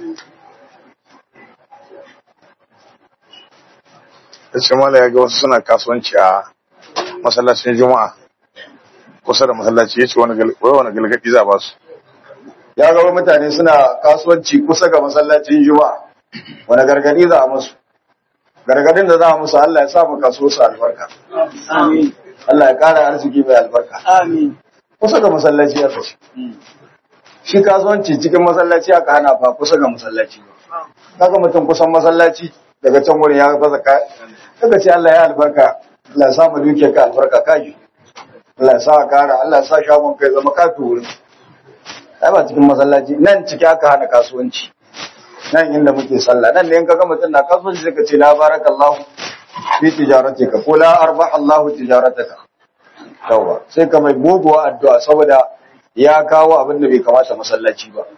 da ce mala ya ga wasu suna kasuwanci a masallacin juma'a kusa da masallaci ya ce wani galgadi za ba su ya gaba mutane suna kasuwanci kusa ga masallacin juma'a wani gargadi za a musu gargadin da za a musu Allah ya sa mu kaso su albarka Allah ya kara arziki mai albarka kusa ga masallaci ya kace shi kasuwanci cikin masallaci aka hana fa kusa ga masallaci kaga mutum kusan masallaci daga can wurin ya baza ka kaga ce Allah ya albarka Allah ya sa mu duke ka albarka kaji Allah ya sa ka kara Allah ya sa shagon kai zama kafi wurin ai ba cikin masallaci nan ciki aka hana kasuwanci nan inda muke sallah nan ne in kaga mutum na kasuwanci sai ka ce la barakallahu fi tijaratika ko la arbaha Allahu tijarataka yawa sai ka mai muguwa addu'a saboda ya kawo abin da bai kamata masallaci ba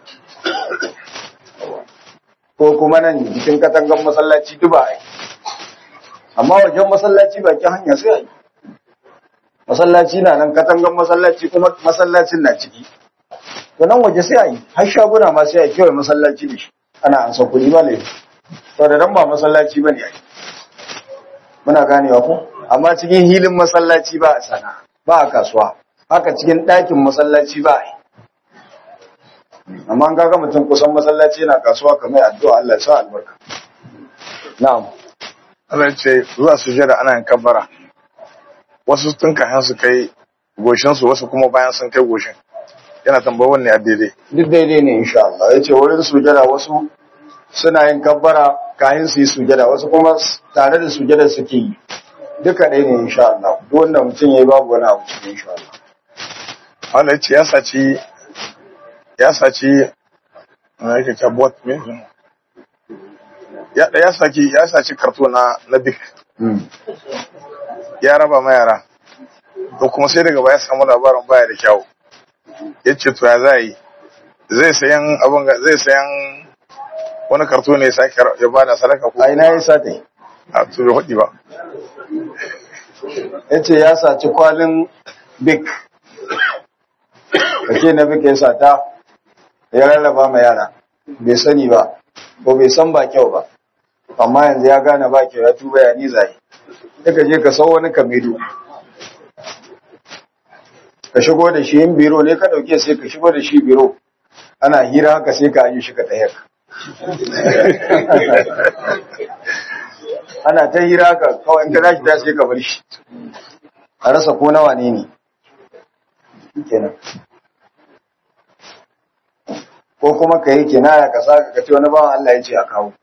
ko kuma nan jikin katangan masallaci duba ai amma wajen masallaci bakin hanya sai ai masallaci na nan katangan masallaci kuma masallacin na ciki to nan waje sai ai har shaguna ma sai ai kewaye masallaci da shi ana ansa kuɗi ba ne to da nan ba masallaci ba ne ai muna ganewa ko amma cikin hilin masallaci ba a sana ba a kasuwa haka cikin ɗakin masallaci ba a yi amma an kaga mutum kusan masallaci yana kasuwa kamar addu'a Allah ya sa albarka na'am Allah ya ce zuwa sujada ana yin kabbara wasu tun kafin su kai goshin su wasu kuma bayan sun kai goshin yana tambayar wanne a daidai duk daidai ne insha Allah ya ce wurin sujada wasu suna yin kabbara kayan su yi sujada wasu kuma tare da sujada suke yi duka ɗaya ne insha Allah duk wanda mutum ya yi babu wani abu cikin insha Allah Allah ya ce ya saci ya saci na yake ta bot me ya ya saki ya saci karto na na bik ya raba ma yara to kuma sai daga baya samu labarin baya da kyau ya ce to ya za yi zai sayan abin ga zai sayan wani karto ne ya sake ya bada sadaka ko a ina ya sa ta a to bai faɗi ba ya ce ya saci kwalin bik kake na bik ya sata ya rarraba ma yara bai sani ba ko bai san ba kyau ba amma yanzu ya gane ba kyau ya tuba ya ni zai ka je ka sau wani kamedo ka shigo da shi yin biro ne ka dauke sai ka shigo da shi biro ana hira haka sai ka yi shi ka tayar ana ta hira haka kawai in ka tashi ta sai ka bar shi a rasa ko nawa ne ne kenan ko kuma ka yi kinaya ka sa ka ce wani bawan Allah ya ce a kawo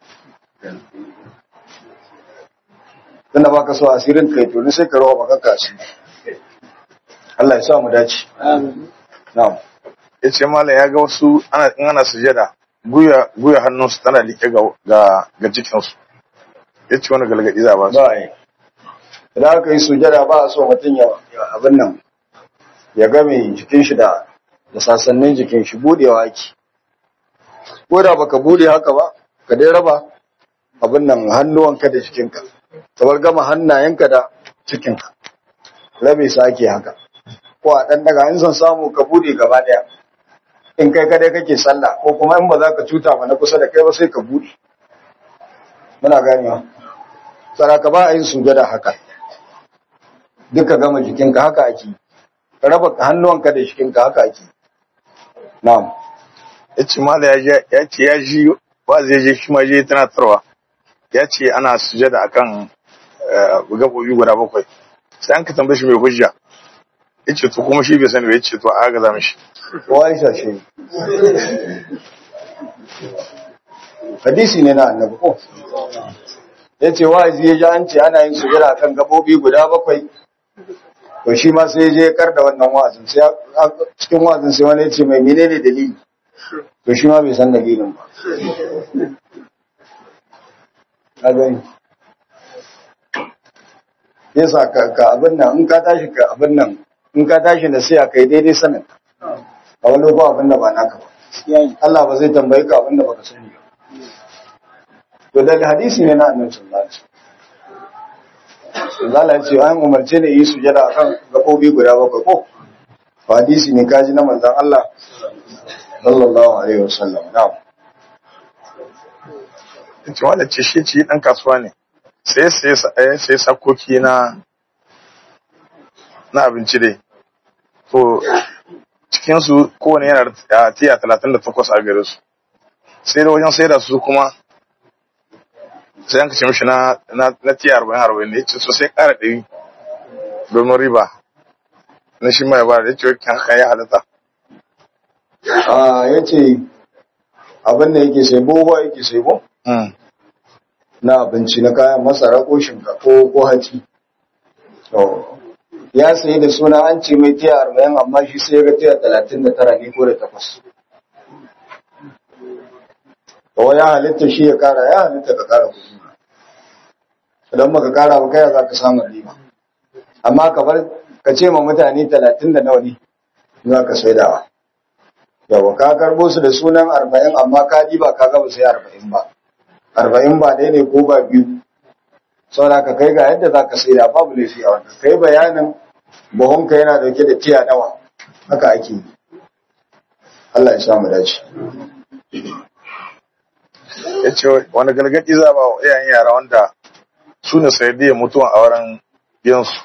tunda baka so asirin kai to ni sai ka rawa maka kashi Allah ya sa mu dace na'am ya ce mala ya ga wasu ana in ana sujada guya guya hannunsu tana like ga ga ga jikinsu ya ce wani galgadi za ba su ba yi idan aka yi sujada ba a so mutum ya ya abin nan ya game jikin shi da da sasannin jikin shi budewa ake ko da baka bude haka ba ka dai raba abin nan hannuwanka da jikinka kamar gama hannayenka da cikinka rabe su ake haka ko a ɗan daga in son samu ka bude gaba ɗaya in kai kadai kake sallah ko kuma in ba za ka cuta ba na kusa da kai ba sai ka bude muna ganewa saraka ba a yin sujada haka duka gama jikinka haka ake ka raba hannuwanka da jikinka haka ake na'am ya ce mala ya je- ya ce ya ji ba zai je shi ma je tunatarwa ya ce ana sujada akan eh, gaɓoɓi guda bakwai sai an ka tambaye shi mai hujja ya ce to kuma shi bai sani ba ya ce to a ga mishi kowa ya shi hadisi ne na annabi ko ya ce wa'azi ya ji an ce ana yin sujada kan gabobi guda bakwai to shi ma sai ya je ya kar da wannan wa'azin sai a- cikin wa'azin sai wani ya ce mai menene dalili to shi ma bai san dalilin ba ka gani yasa ka ka abin nan in ka tashi ka abin nan in ka tashi na sai kai daidai sanin a wani ko abin da ba naka ba Allah ba zai tambaye ka abin da baka sani ba to daga hadisi ne na annabi sallallahu alaihi wasallam Allah ya ce an umarce ne yi sujada akan gabobi guda bakwai ko to hadisi ne kaji na manzon Allah sallallahu alaihi wasallam na'am ya ce wanda ce shi ce ɗan kasuwa ne sai sai sai sai sakoki na na abinci dai to cikinsu kowane yana da tiya talatin da takwas a gare su sai da wajen sai da su kuma sai an kashe mishi na na na tiya arba'in arba'in ne ce so sai ƙara ɗari domin riba na shi mai ba da ya ce kan haka ya halatta a yace abin da yake sai boba yake sai bo Mm. na abinci na kayan masara ko shinkafa ko ko hatsi to ya sayi da suna an ce mai tiya arba'in amma shi sai ya ga tiya talatin da tara ne ko da takwas to ya halitta shi ya kara ya halitta ka kara kuɗi idan baka kara ba kai za ka samu riba amma ka bar ka ce ma mutane talatin da nawa ne za ka saidawa yawa ka karbo su da sunan arba'in amma ka ba ka gaba sai arba'in ba arba'in ba ɗaya ne ko ba biyu saboda ka kai ga yadda za ka saida babu laifi a wannan kai bayanin buhunka yana dauke da tiya nawa haka ake yi Allah ya samu dace ya ce wani gargaɗi za ba wa iyayen yara wanda su ne sanadiyar mutuwan auren yansu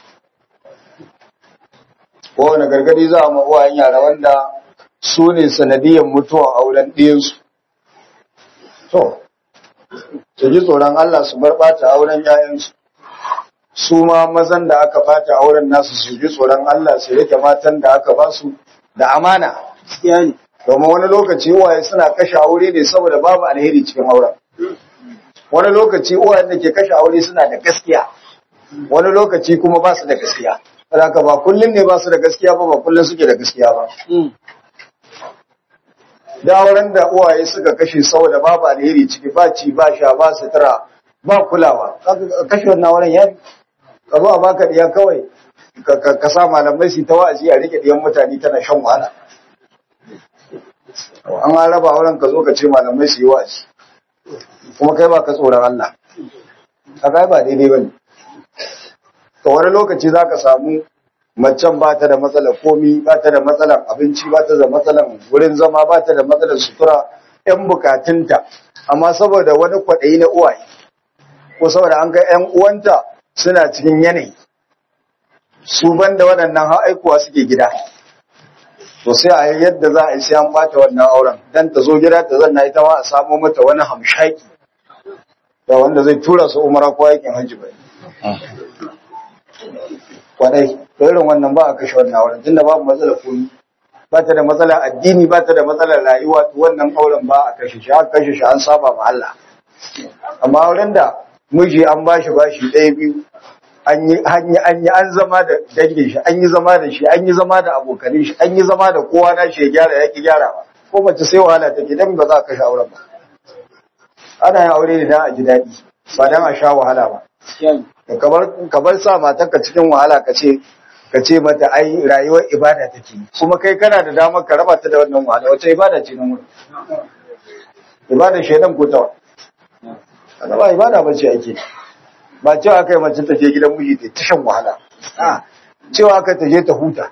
kowane gargadi za a ma uwayen yara wanda su ne sanadiyar mutuwan auren ɗiyansu to su ji tsoron Allah su bar ɓata auren ‘ya'yansu su ma mazan da aka ɓata auren nasu su ji tsoron Allah su rike matan da aka ba su da amana domin wani lokaci uwaye suna kashe aure ne saboda babu alheri cikin auren wani lokaci uwayen da ke kashe aure suna da gaskiya wani lokaci kuma ba su da gaskiya haka ba kullum ne ba su da gaskiya ba ba kullum suke da gaskiya ba da auren da uwaye suka kashe saboda babu alheri ciki ba ci ba sha ba sutura ba kulawa kashe wannan auren ya ka zo a baka diya kawai ka sa malamai su ta wa'azi a rike diyan mutane tana shan wahala an raba auren ka zo ka ce malamai su yi wa'azi kuma kai ba ka tsoron Allah ka kai ba daidai bane to wani lokaci zaka samu macen ba ta da matsalar komi ba ta da matsalar abinci ba ta da matsalar wurin zama ba ta da matsalar sutura yan bukatunta amma saboda wani kwaɗayi na uwaye ko saboda an ga yan uwanta suna cikin yanayi su banda waɗannan har aikuwa suke gida to sai a yi yadda za a yi sai an bata wannan auren dan ta zo gida ta zanna ita ma a samo mata wani hamshaki da wanda zai tura su umara ko aikin hajji bai kwadai to irin wannan ba a kashe wannan auren tunda babu matsalar komi ba ta da matsalar addini ba ta da matsalar rayuwa to wannan auren ba a kashe shi aka kashe shi an saba ma Allah amma auren da miji an bashi bashi ɗaya biyu an yi an yi an zama da dangin shi an yi zama da shi an yi zama da abokanin shi an yi zama da kowa na shi ya gyara ya ki gyara ba ko mace sai wahala take dan ba za ka kashe auren ba ana yin aure ne dan a ji daɗi ba dan a sha wahala ba kamar kamar sa matarka cikin wahala ka ce ka ce mata ai rayuwar ibada take kuma kai kana da damar ka raba ta da wannan wahala wace ibada ce nan wurin ibada shedan ko ta ana ba ibada ba ce ake ba cewa kai mace ta je gidan miji ta shan wahala cewa aka ta je ta huta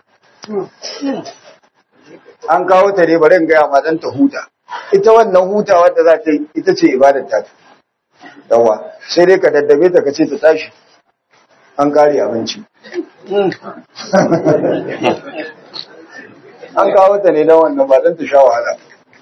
an kawo ta ne bari in gaya ma dan ta huta ita wannan hutawa da za ta yi ita ce ibadar ta yawa sai dai ka daddabe ta ka ce ta tashi an kare abinci an kawo ta ne don wannan ba don ta sha wahala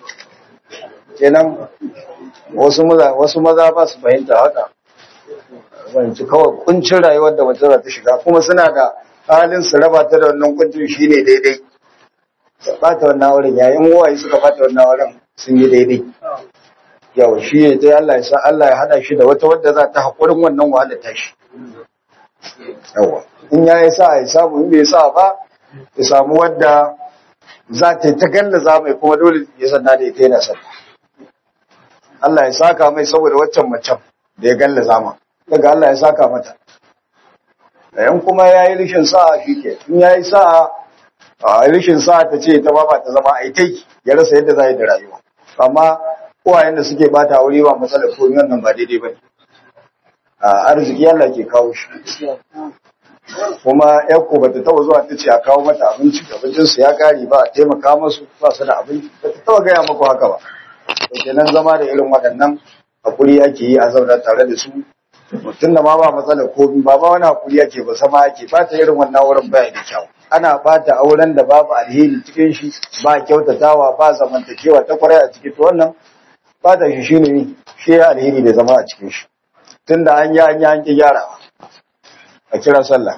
kenan wasu maza wasu maza ba su fahimta haka wanci kawai kuncin rayuwar da mace za ta shiga kuma suna da halin su raba ta da wannan kuncin shine daidai bata wannan wurin yayin waye suka bata wannan wurin sun yi daidai yau shi ya ta Allah ya sa Allah ya hada shi da wata wadda za ta haƙurin wannan wahala ta shi yawa in ya yi sa ya samu in bai sa ba ya samu wadda za ta yi ta gallaza mai kuma dole ya sanna da ita yana son Allah ya saka mai saboda waccan macen da ya gallaza ma daga Allah ya saka mata yan kuma ya yi rishin sa'a shi ke in ya yi sa'a a rishin sa'a ta ce ta ba ta zama aitai ya rasa yadda za yi da rayuwa amma uwayen da suke bata aure ba matsalar komai wannan ba daidai ba ne arziki Allah ke kawo shi kuma yakko ba ta taba zuwa ta ce a kawo mata abinci abincin su ya kare ba a taimaka masu ba su da abinci ba ta taba gaya maku haka ba to kenan zama da irin waɗannan hakuri ake yi a zauna tare da su mutum da ma ba matsalar komi ba ba wani hakuri ake ba sama ake ba ta irin wannan wurin baya da kyau ana bata auren da babu alheri cikin shi ba kyautatawa ba zamantakewa ta kwarai a ciki to wannan bata shi shine shi alheri da zama a cikin shi tunda an yi an yi an ki gyara a kira sallah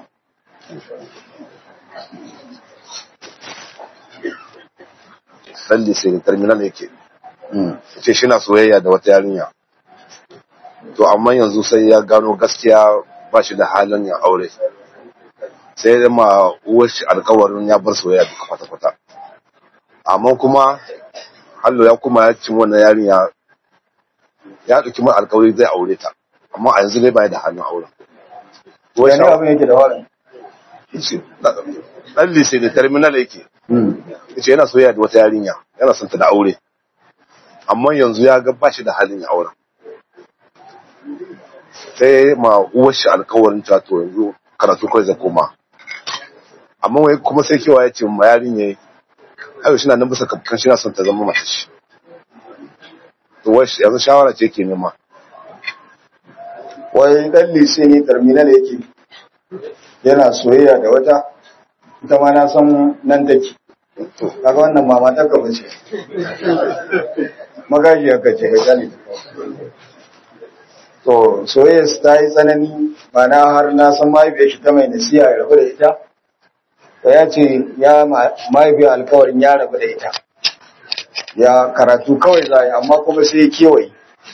salli sai terminal yake ce shi na soyayya da wata yarinya to amma yanzu sai ya gano gaskiya ba shi da halin yin aure sai da ma uwar shi alkawarin ya bar soyayya duka kwata-kwata amma kuma hallo ya kuma ya cin wannan yarinya ya ɗauki mai alkawari zai aure ta amma a yanzu dai bai da hannun auren wani abin yake da warin dan lise da terminal yake yace yana soyayya da wata yarinya yana son ta da aure amma yanzu ya ga bashi da halin ya auren sai ma uwar shi alkawarin ta to yanzu karatu kai zai koma amma wai kuma sai kewa ya ce ma yarinya ayo shi na nan bisa kafkan shi na son ta zama mata shi to wai yanzu shawara ce ke nema wai dan lise ne terminal yake yana soyayya da wata ita ma na san nan take kaga wannan mama ta gaba ce magaji aka ce ga gani to soyayya su ta yi tsanani ba na har na san mahaifiyar shi ta mai nasiya ya rabu da ita to ya ce ya mahaifiyar alkawarin ya rabu da ita ya karatu kawai za a yi amma kuma sai ya kewaye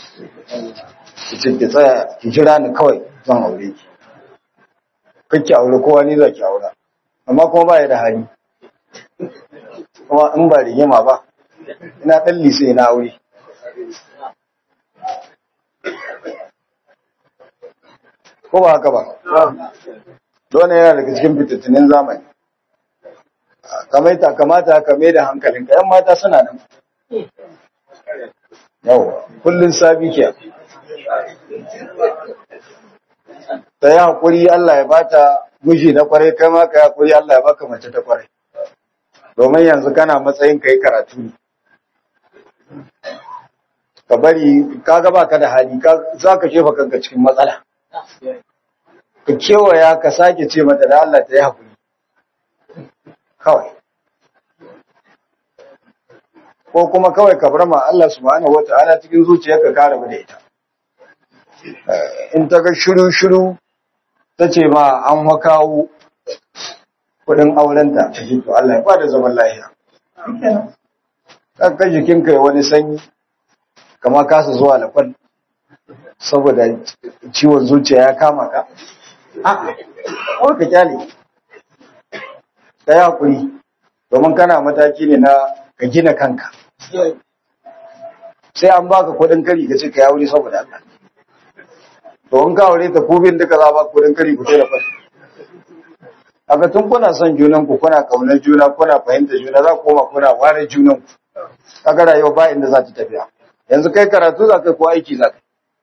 ki tsaya ki jira ni kawai zan aure ki kake aure kowa ni za ki aura amma kuma ba ya da hali kuma in ba rigima ba ina ɗan lise na aure ko ba haka ba dole yana daga cikin fitattinin zamani kamaita kamata ka mai da hankalinka yan mata suna nan yawa kullum sabi ke ta yi haƙuri Allah ya bata miji na kwarai kai ma ka yi haƙuri Allah ya baka mace ta kwarai domin yanzu kana matsayin ka yi karatu ne ka bari ka ga baka da hali za ka shefa kanka cikin matsala ka kewaya ka sake ce mata da Allah ta yi haƙuri kawai ko kuma kawai ka bar ma Allah subhanahu wata'ala cikin zuciyarka ka rabu da ita in ta ga shiru-shiru ta ce ma an wakawo kudin aurenta ta ji to Allah ya bada zaman lahiya ka jikinka ya wani sanyi kama kasa zuwa lafal saboda ciwon zuciya ya kama ka a ka kyale ta yi haƙuri domin kana mataki ne na ka gina kanka sai an baka kudin kari ka ce ka yauri saboda Allah to in ka aure ta kubin duka za ba kudin kari ku da fa aka tun kuna son junan ku kuna kaunar juna kuna fahimta juna za ku koma kuna ware junan ku kaga rayuwa ba inda za ta tafiya yanzu kai karatu za ka ko aiki za ka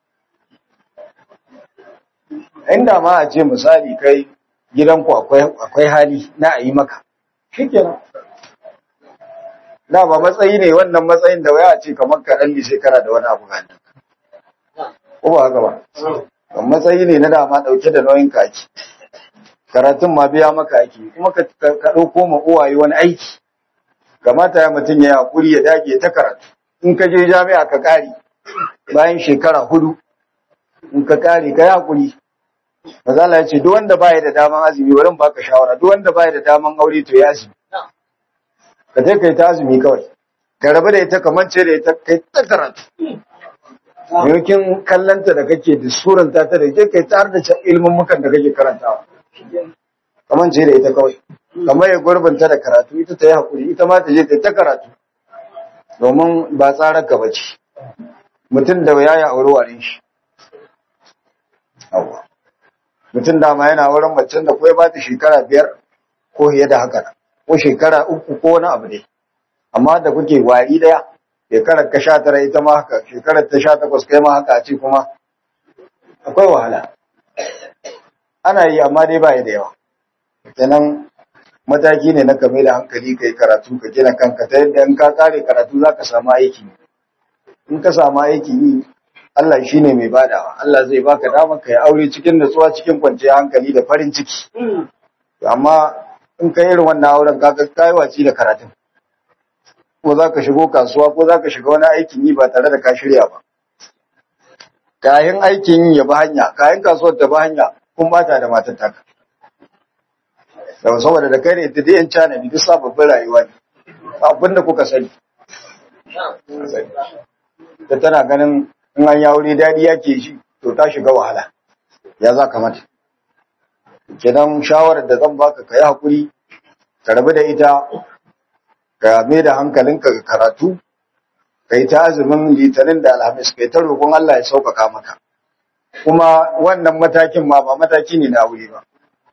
inda ma a ce misali kai gidanku akwai akwai hali na a yi maka shikenan da ba matsayi ne wannan matsayin da waya ce kamar ka dan shekara da wani abu ganin ko ba haka ba kan matsayi ne na dama dauke da nauyin ka ake karatun ma biya maka ake kuma ka ka dauko ma uwaye wani aiki kamata ya mutum ya hakuri ya dage ta karatu in ka je jami'a ka kare bayan shekara hudu in ka kare ka yi hakuri Mazala ya ce duk wanda baya da daman azumi wurin baka shawara duk wanda baya da daman aure to ya azumi ka je kai ta azumi kawai ka rabu da ita kamar ce da ita kai ta karatu yankin kallanta da kake da suranta ta da je kai ta har da ilmin mukan da kake karantawa kamar ce da ita kawai kamar ya gurbinta da karatu ita ta yi hakuri ita ma ta je ta ta karatu domin ba tsarar ka bace mutum da ya yi aure warin shi mutum dama yana wurin macen da kawai ba ta shekara biyar ko fiye da haka ko shekara uku ko wani abu ne amma da kuke wari daya shekarar ka sha tara ita ma haka shekarar ta sha takwas kai ma haka a ce kuma akwai wahala ana yi amma dai ba da yawa kenan mataki ne na kame da hankali kai karatu ka gina kanka ta yadda in ka kare karatu za ka samu aiki in ka samu aiki yi Allah shi ne mai badawa Allah zai baka damar ka yi aure cikin natsuwa cikin kwanciyar hankali da farin ciki amma in ka irin wannan auren ka kai waci da karatun ko za ka shigo kasuwa ko za ka shiga wani aikin yi ba tare da ka shirya ba kayan aikin yi ya bi hanya kayan kasuwar ta bi hanya kun bata da matar taka da saboda da kai ne ta yan cana ne duk sababbin rayuwa ne abin da kuka sani da tana ganin in an ya wuri daɗi yake shi to ta shiga wahala ya za ka mata kenan shawarar da zan baka ka yi hakuri ka rabu da ita ka mai da hankalinka ga karatu ka yi ta azumin litinin da alhamis ka yi ta roƙon Allah ya sauƙaƙa maka kuma wannan matakin ma ba mataki ne na wuri ba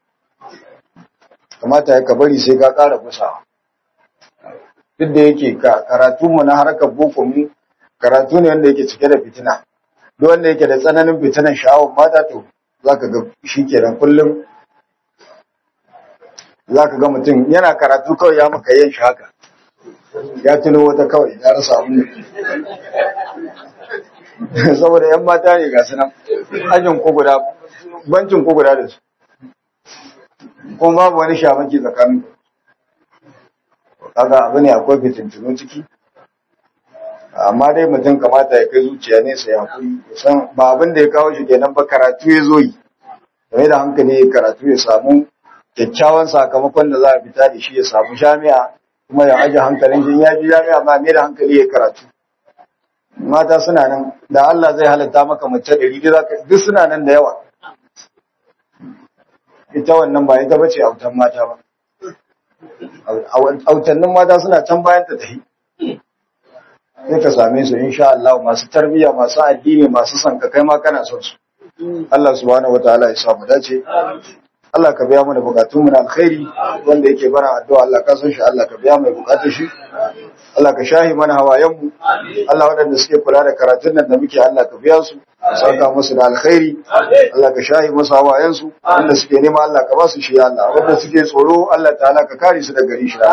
kamata ya ka bari sai ka ƙara kusawa duk da yake karatu mu na harkar boko mu karatu ne wanda yake cike da fitina duk wanda yake da tsananin fitinan sha'awar mata to zaka ga shi kenan kullum zaka ga mutum yana karatu kawai ya maka yin shi haka ya tuno wata kawai ya rasa abin da saboda yan mata ne ga su nan ajin ko guda bancin ko guda da su kuma babu wani shamaki tsakanin kaga abu ne akwai fitintunu ciki amma dai mutum kamata ya kai zuciya ne sai hakuri ya san ba abin da ya kawo shi kenan ba karatu ya zo yi game da hankali ya karatu ya samu kyakkyawan sakamakon da za a fita da shi ya samu jami'a kuma ya aje hankalin shi ya ji jami'a ma mai da hankali ya karatu mata suna nan da Allah zai halatta maka mace ɗari duk suna nan da yawa ita wannan ba ita bace autan mata ba autannin mata suna can bayan ta tafi sai ka same su insha Allah masu tarbiyya masu addini masu son ka kai ma kana son su Allah subhanahu wataala ya sa mu dace Allah ka biya mana bukatun mu na alkhairi wanda yake bara addu'a Allah ka san shi Allah ka biya mai bukatun shi Allah ka shahi mana hawayen mu Allah waɗanda suke kula da karatun nan da muke Allah ka biya su ka saka musu da alkhairi Allah ka shahi musu hawayen su wanda suke nema Allah ka ba su shi Allah wanda suke tsoro Allah ta'ala ka kare su daga gari shi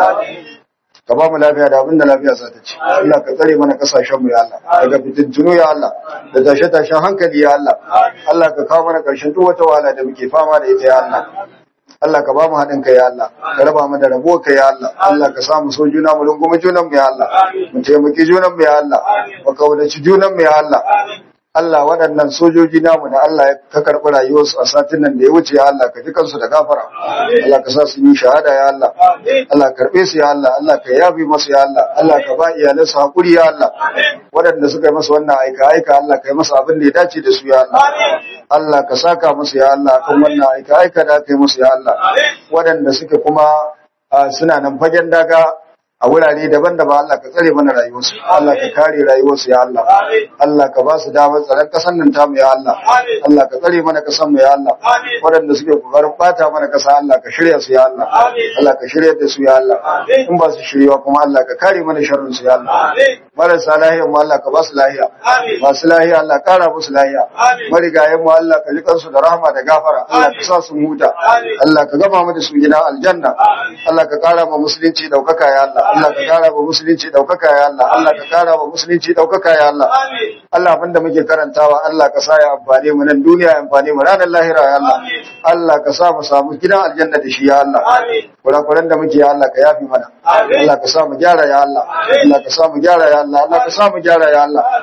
ka ba mu lafiya da abin da lafiya za ta ci Allah ka tsare mana kasashen mu ya Allah daga fitintunu ya Allah da tashe tashen hankali ya Allah Allah ka kawo mana karshen duk wata wahala da muke fama da ita ya Allah Allah ka ba mu haɗin kai ya Allah ka raba mu da rabo kai ya Allah Allah ka sa mu so juna mu rungumi junan mu ya Allah mu taimaki junan mu ya Allah mu kaudaci junan mu ya Allah Allah waɗannan sojoji namu da Allah ka karɓi rayuwarsu a satin nan da ya wuce ya Allah ka ji kansu da gafara Allah ka sa su yi shahada ya Allah Allah ka karɓe su ya Allah Allah ka yafi masu ya Allah Allah ka ba iyalansu hakuri ya Allah waɗanda suka yi masa wannan aika aika Allah ka yi masa abin da ya dace da su ya Allah Allah ka saka musu ya Allah kan wannan aika aika da aka yi musu ya Allah waɗanda suke kuma suna nan fagen daga a wurare daban-daban Allah ka tsare mana rayuwarsu Allah ka kare rayuwarsu ya Allah Allah ka ba su damar tsaron kasan nan tamu ya Allah Allah ka tsare mana kasan mu ya Allah waɗanda suke kokarin bata mana kasa Allah ka shirya su ya Allah Allah ka shirya da su ya Allah in ba su shiryawa kuma Allah ka kare mana sharrin su ya Allah marasa lahiya mu Allah ka ba su lahiya masu lahiya Allah kara musu lahiya marigayen mu Allah ka ji kansu da rahama da gafara Allah ka sa su huta Allah ka gama mu da su gina aljanna Allah ka kara ma musulunci daukaka ya Allah Allah ka kara wa musulunci daukaka ya Allah Allah ka kara wa musulunci daukaka ya Allah Allah abinda muke karantawa Allah ka sa ya amfane mu nan duniya ya amfane mu ranar lahira ya Allah Allah ka sa mu samu gidan aljanna da shi ya Allah kurakuran da muke ya Allah ka yafi mana Allah ka sa mu gyara ya Allah Allah ka sa mu gyara ya Allah Allah ka sa mu gyara ya Allah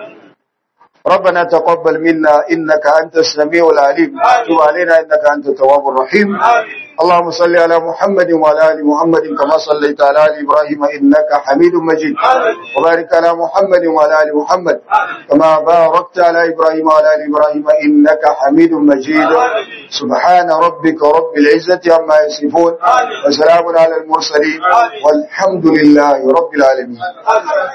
ربنا تقبل منا إنك أنت السميع العليم تب علينا إنك أنت التواب الرحيم اللهم صل على محمد وعلى آل محمد كما صليت على آل إبراهيم إنك حميد مجيد وبارك على محمد وعلى آل محمد كما باركت على إبراهيم وعلى آل إبراهيم إنك حميد مجيد سبحان ربك رب العزة عما يصفون وسلام على المرسلين والحمد لله رب العالمين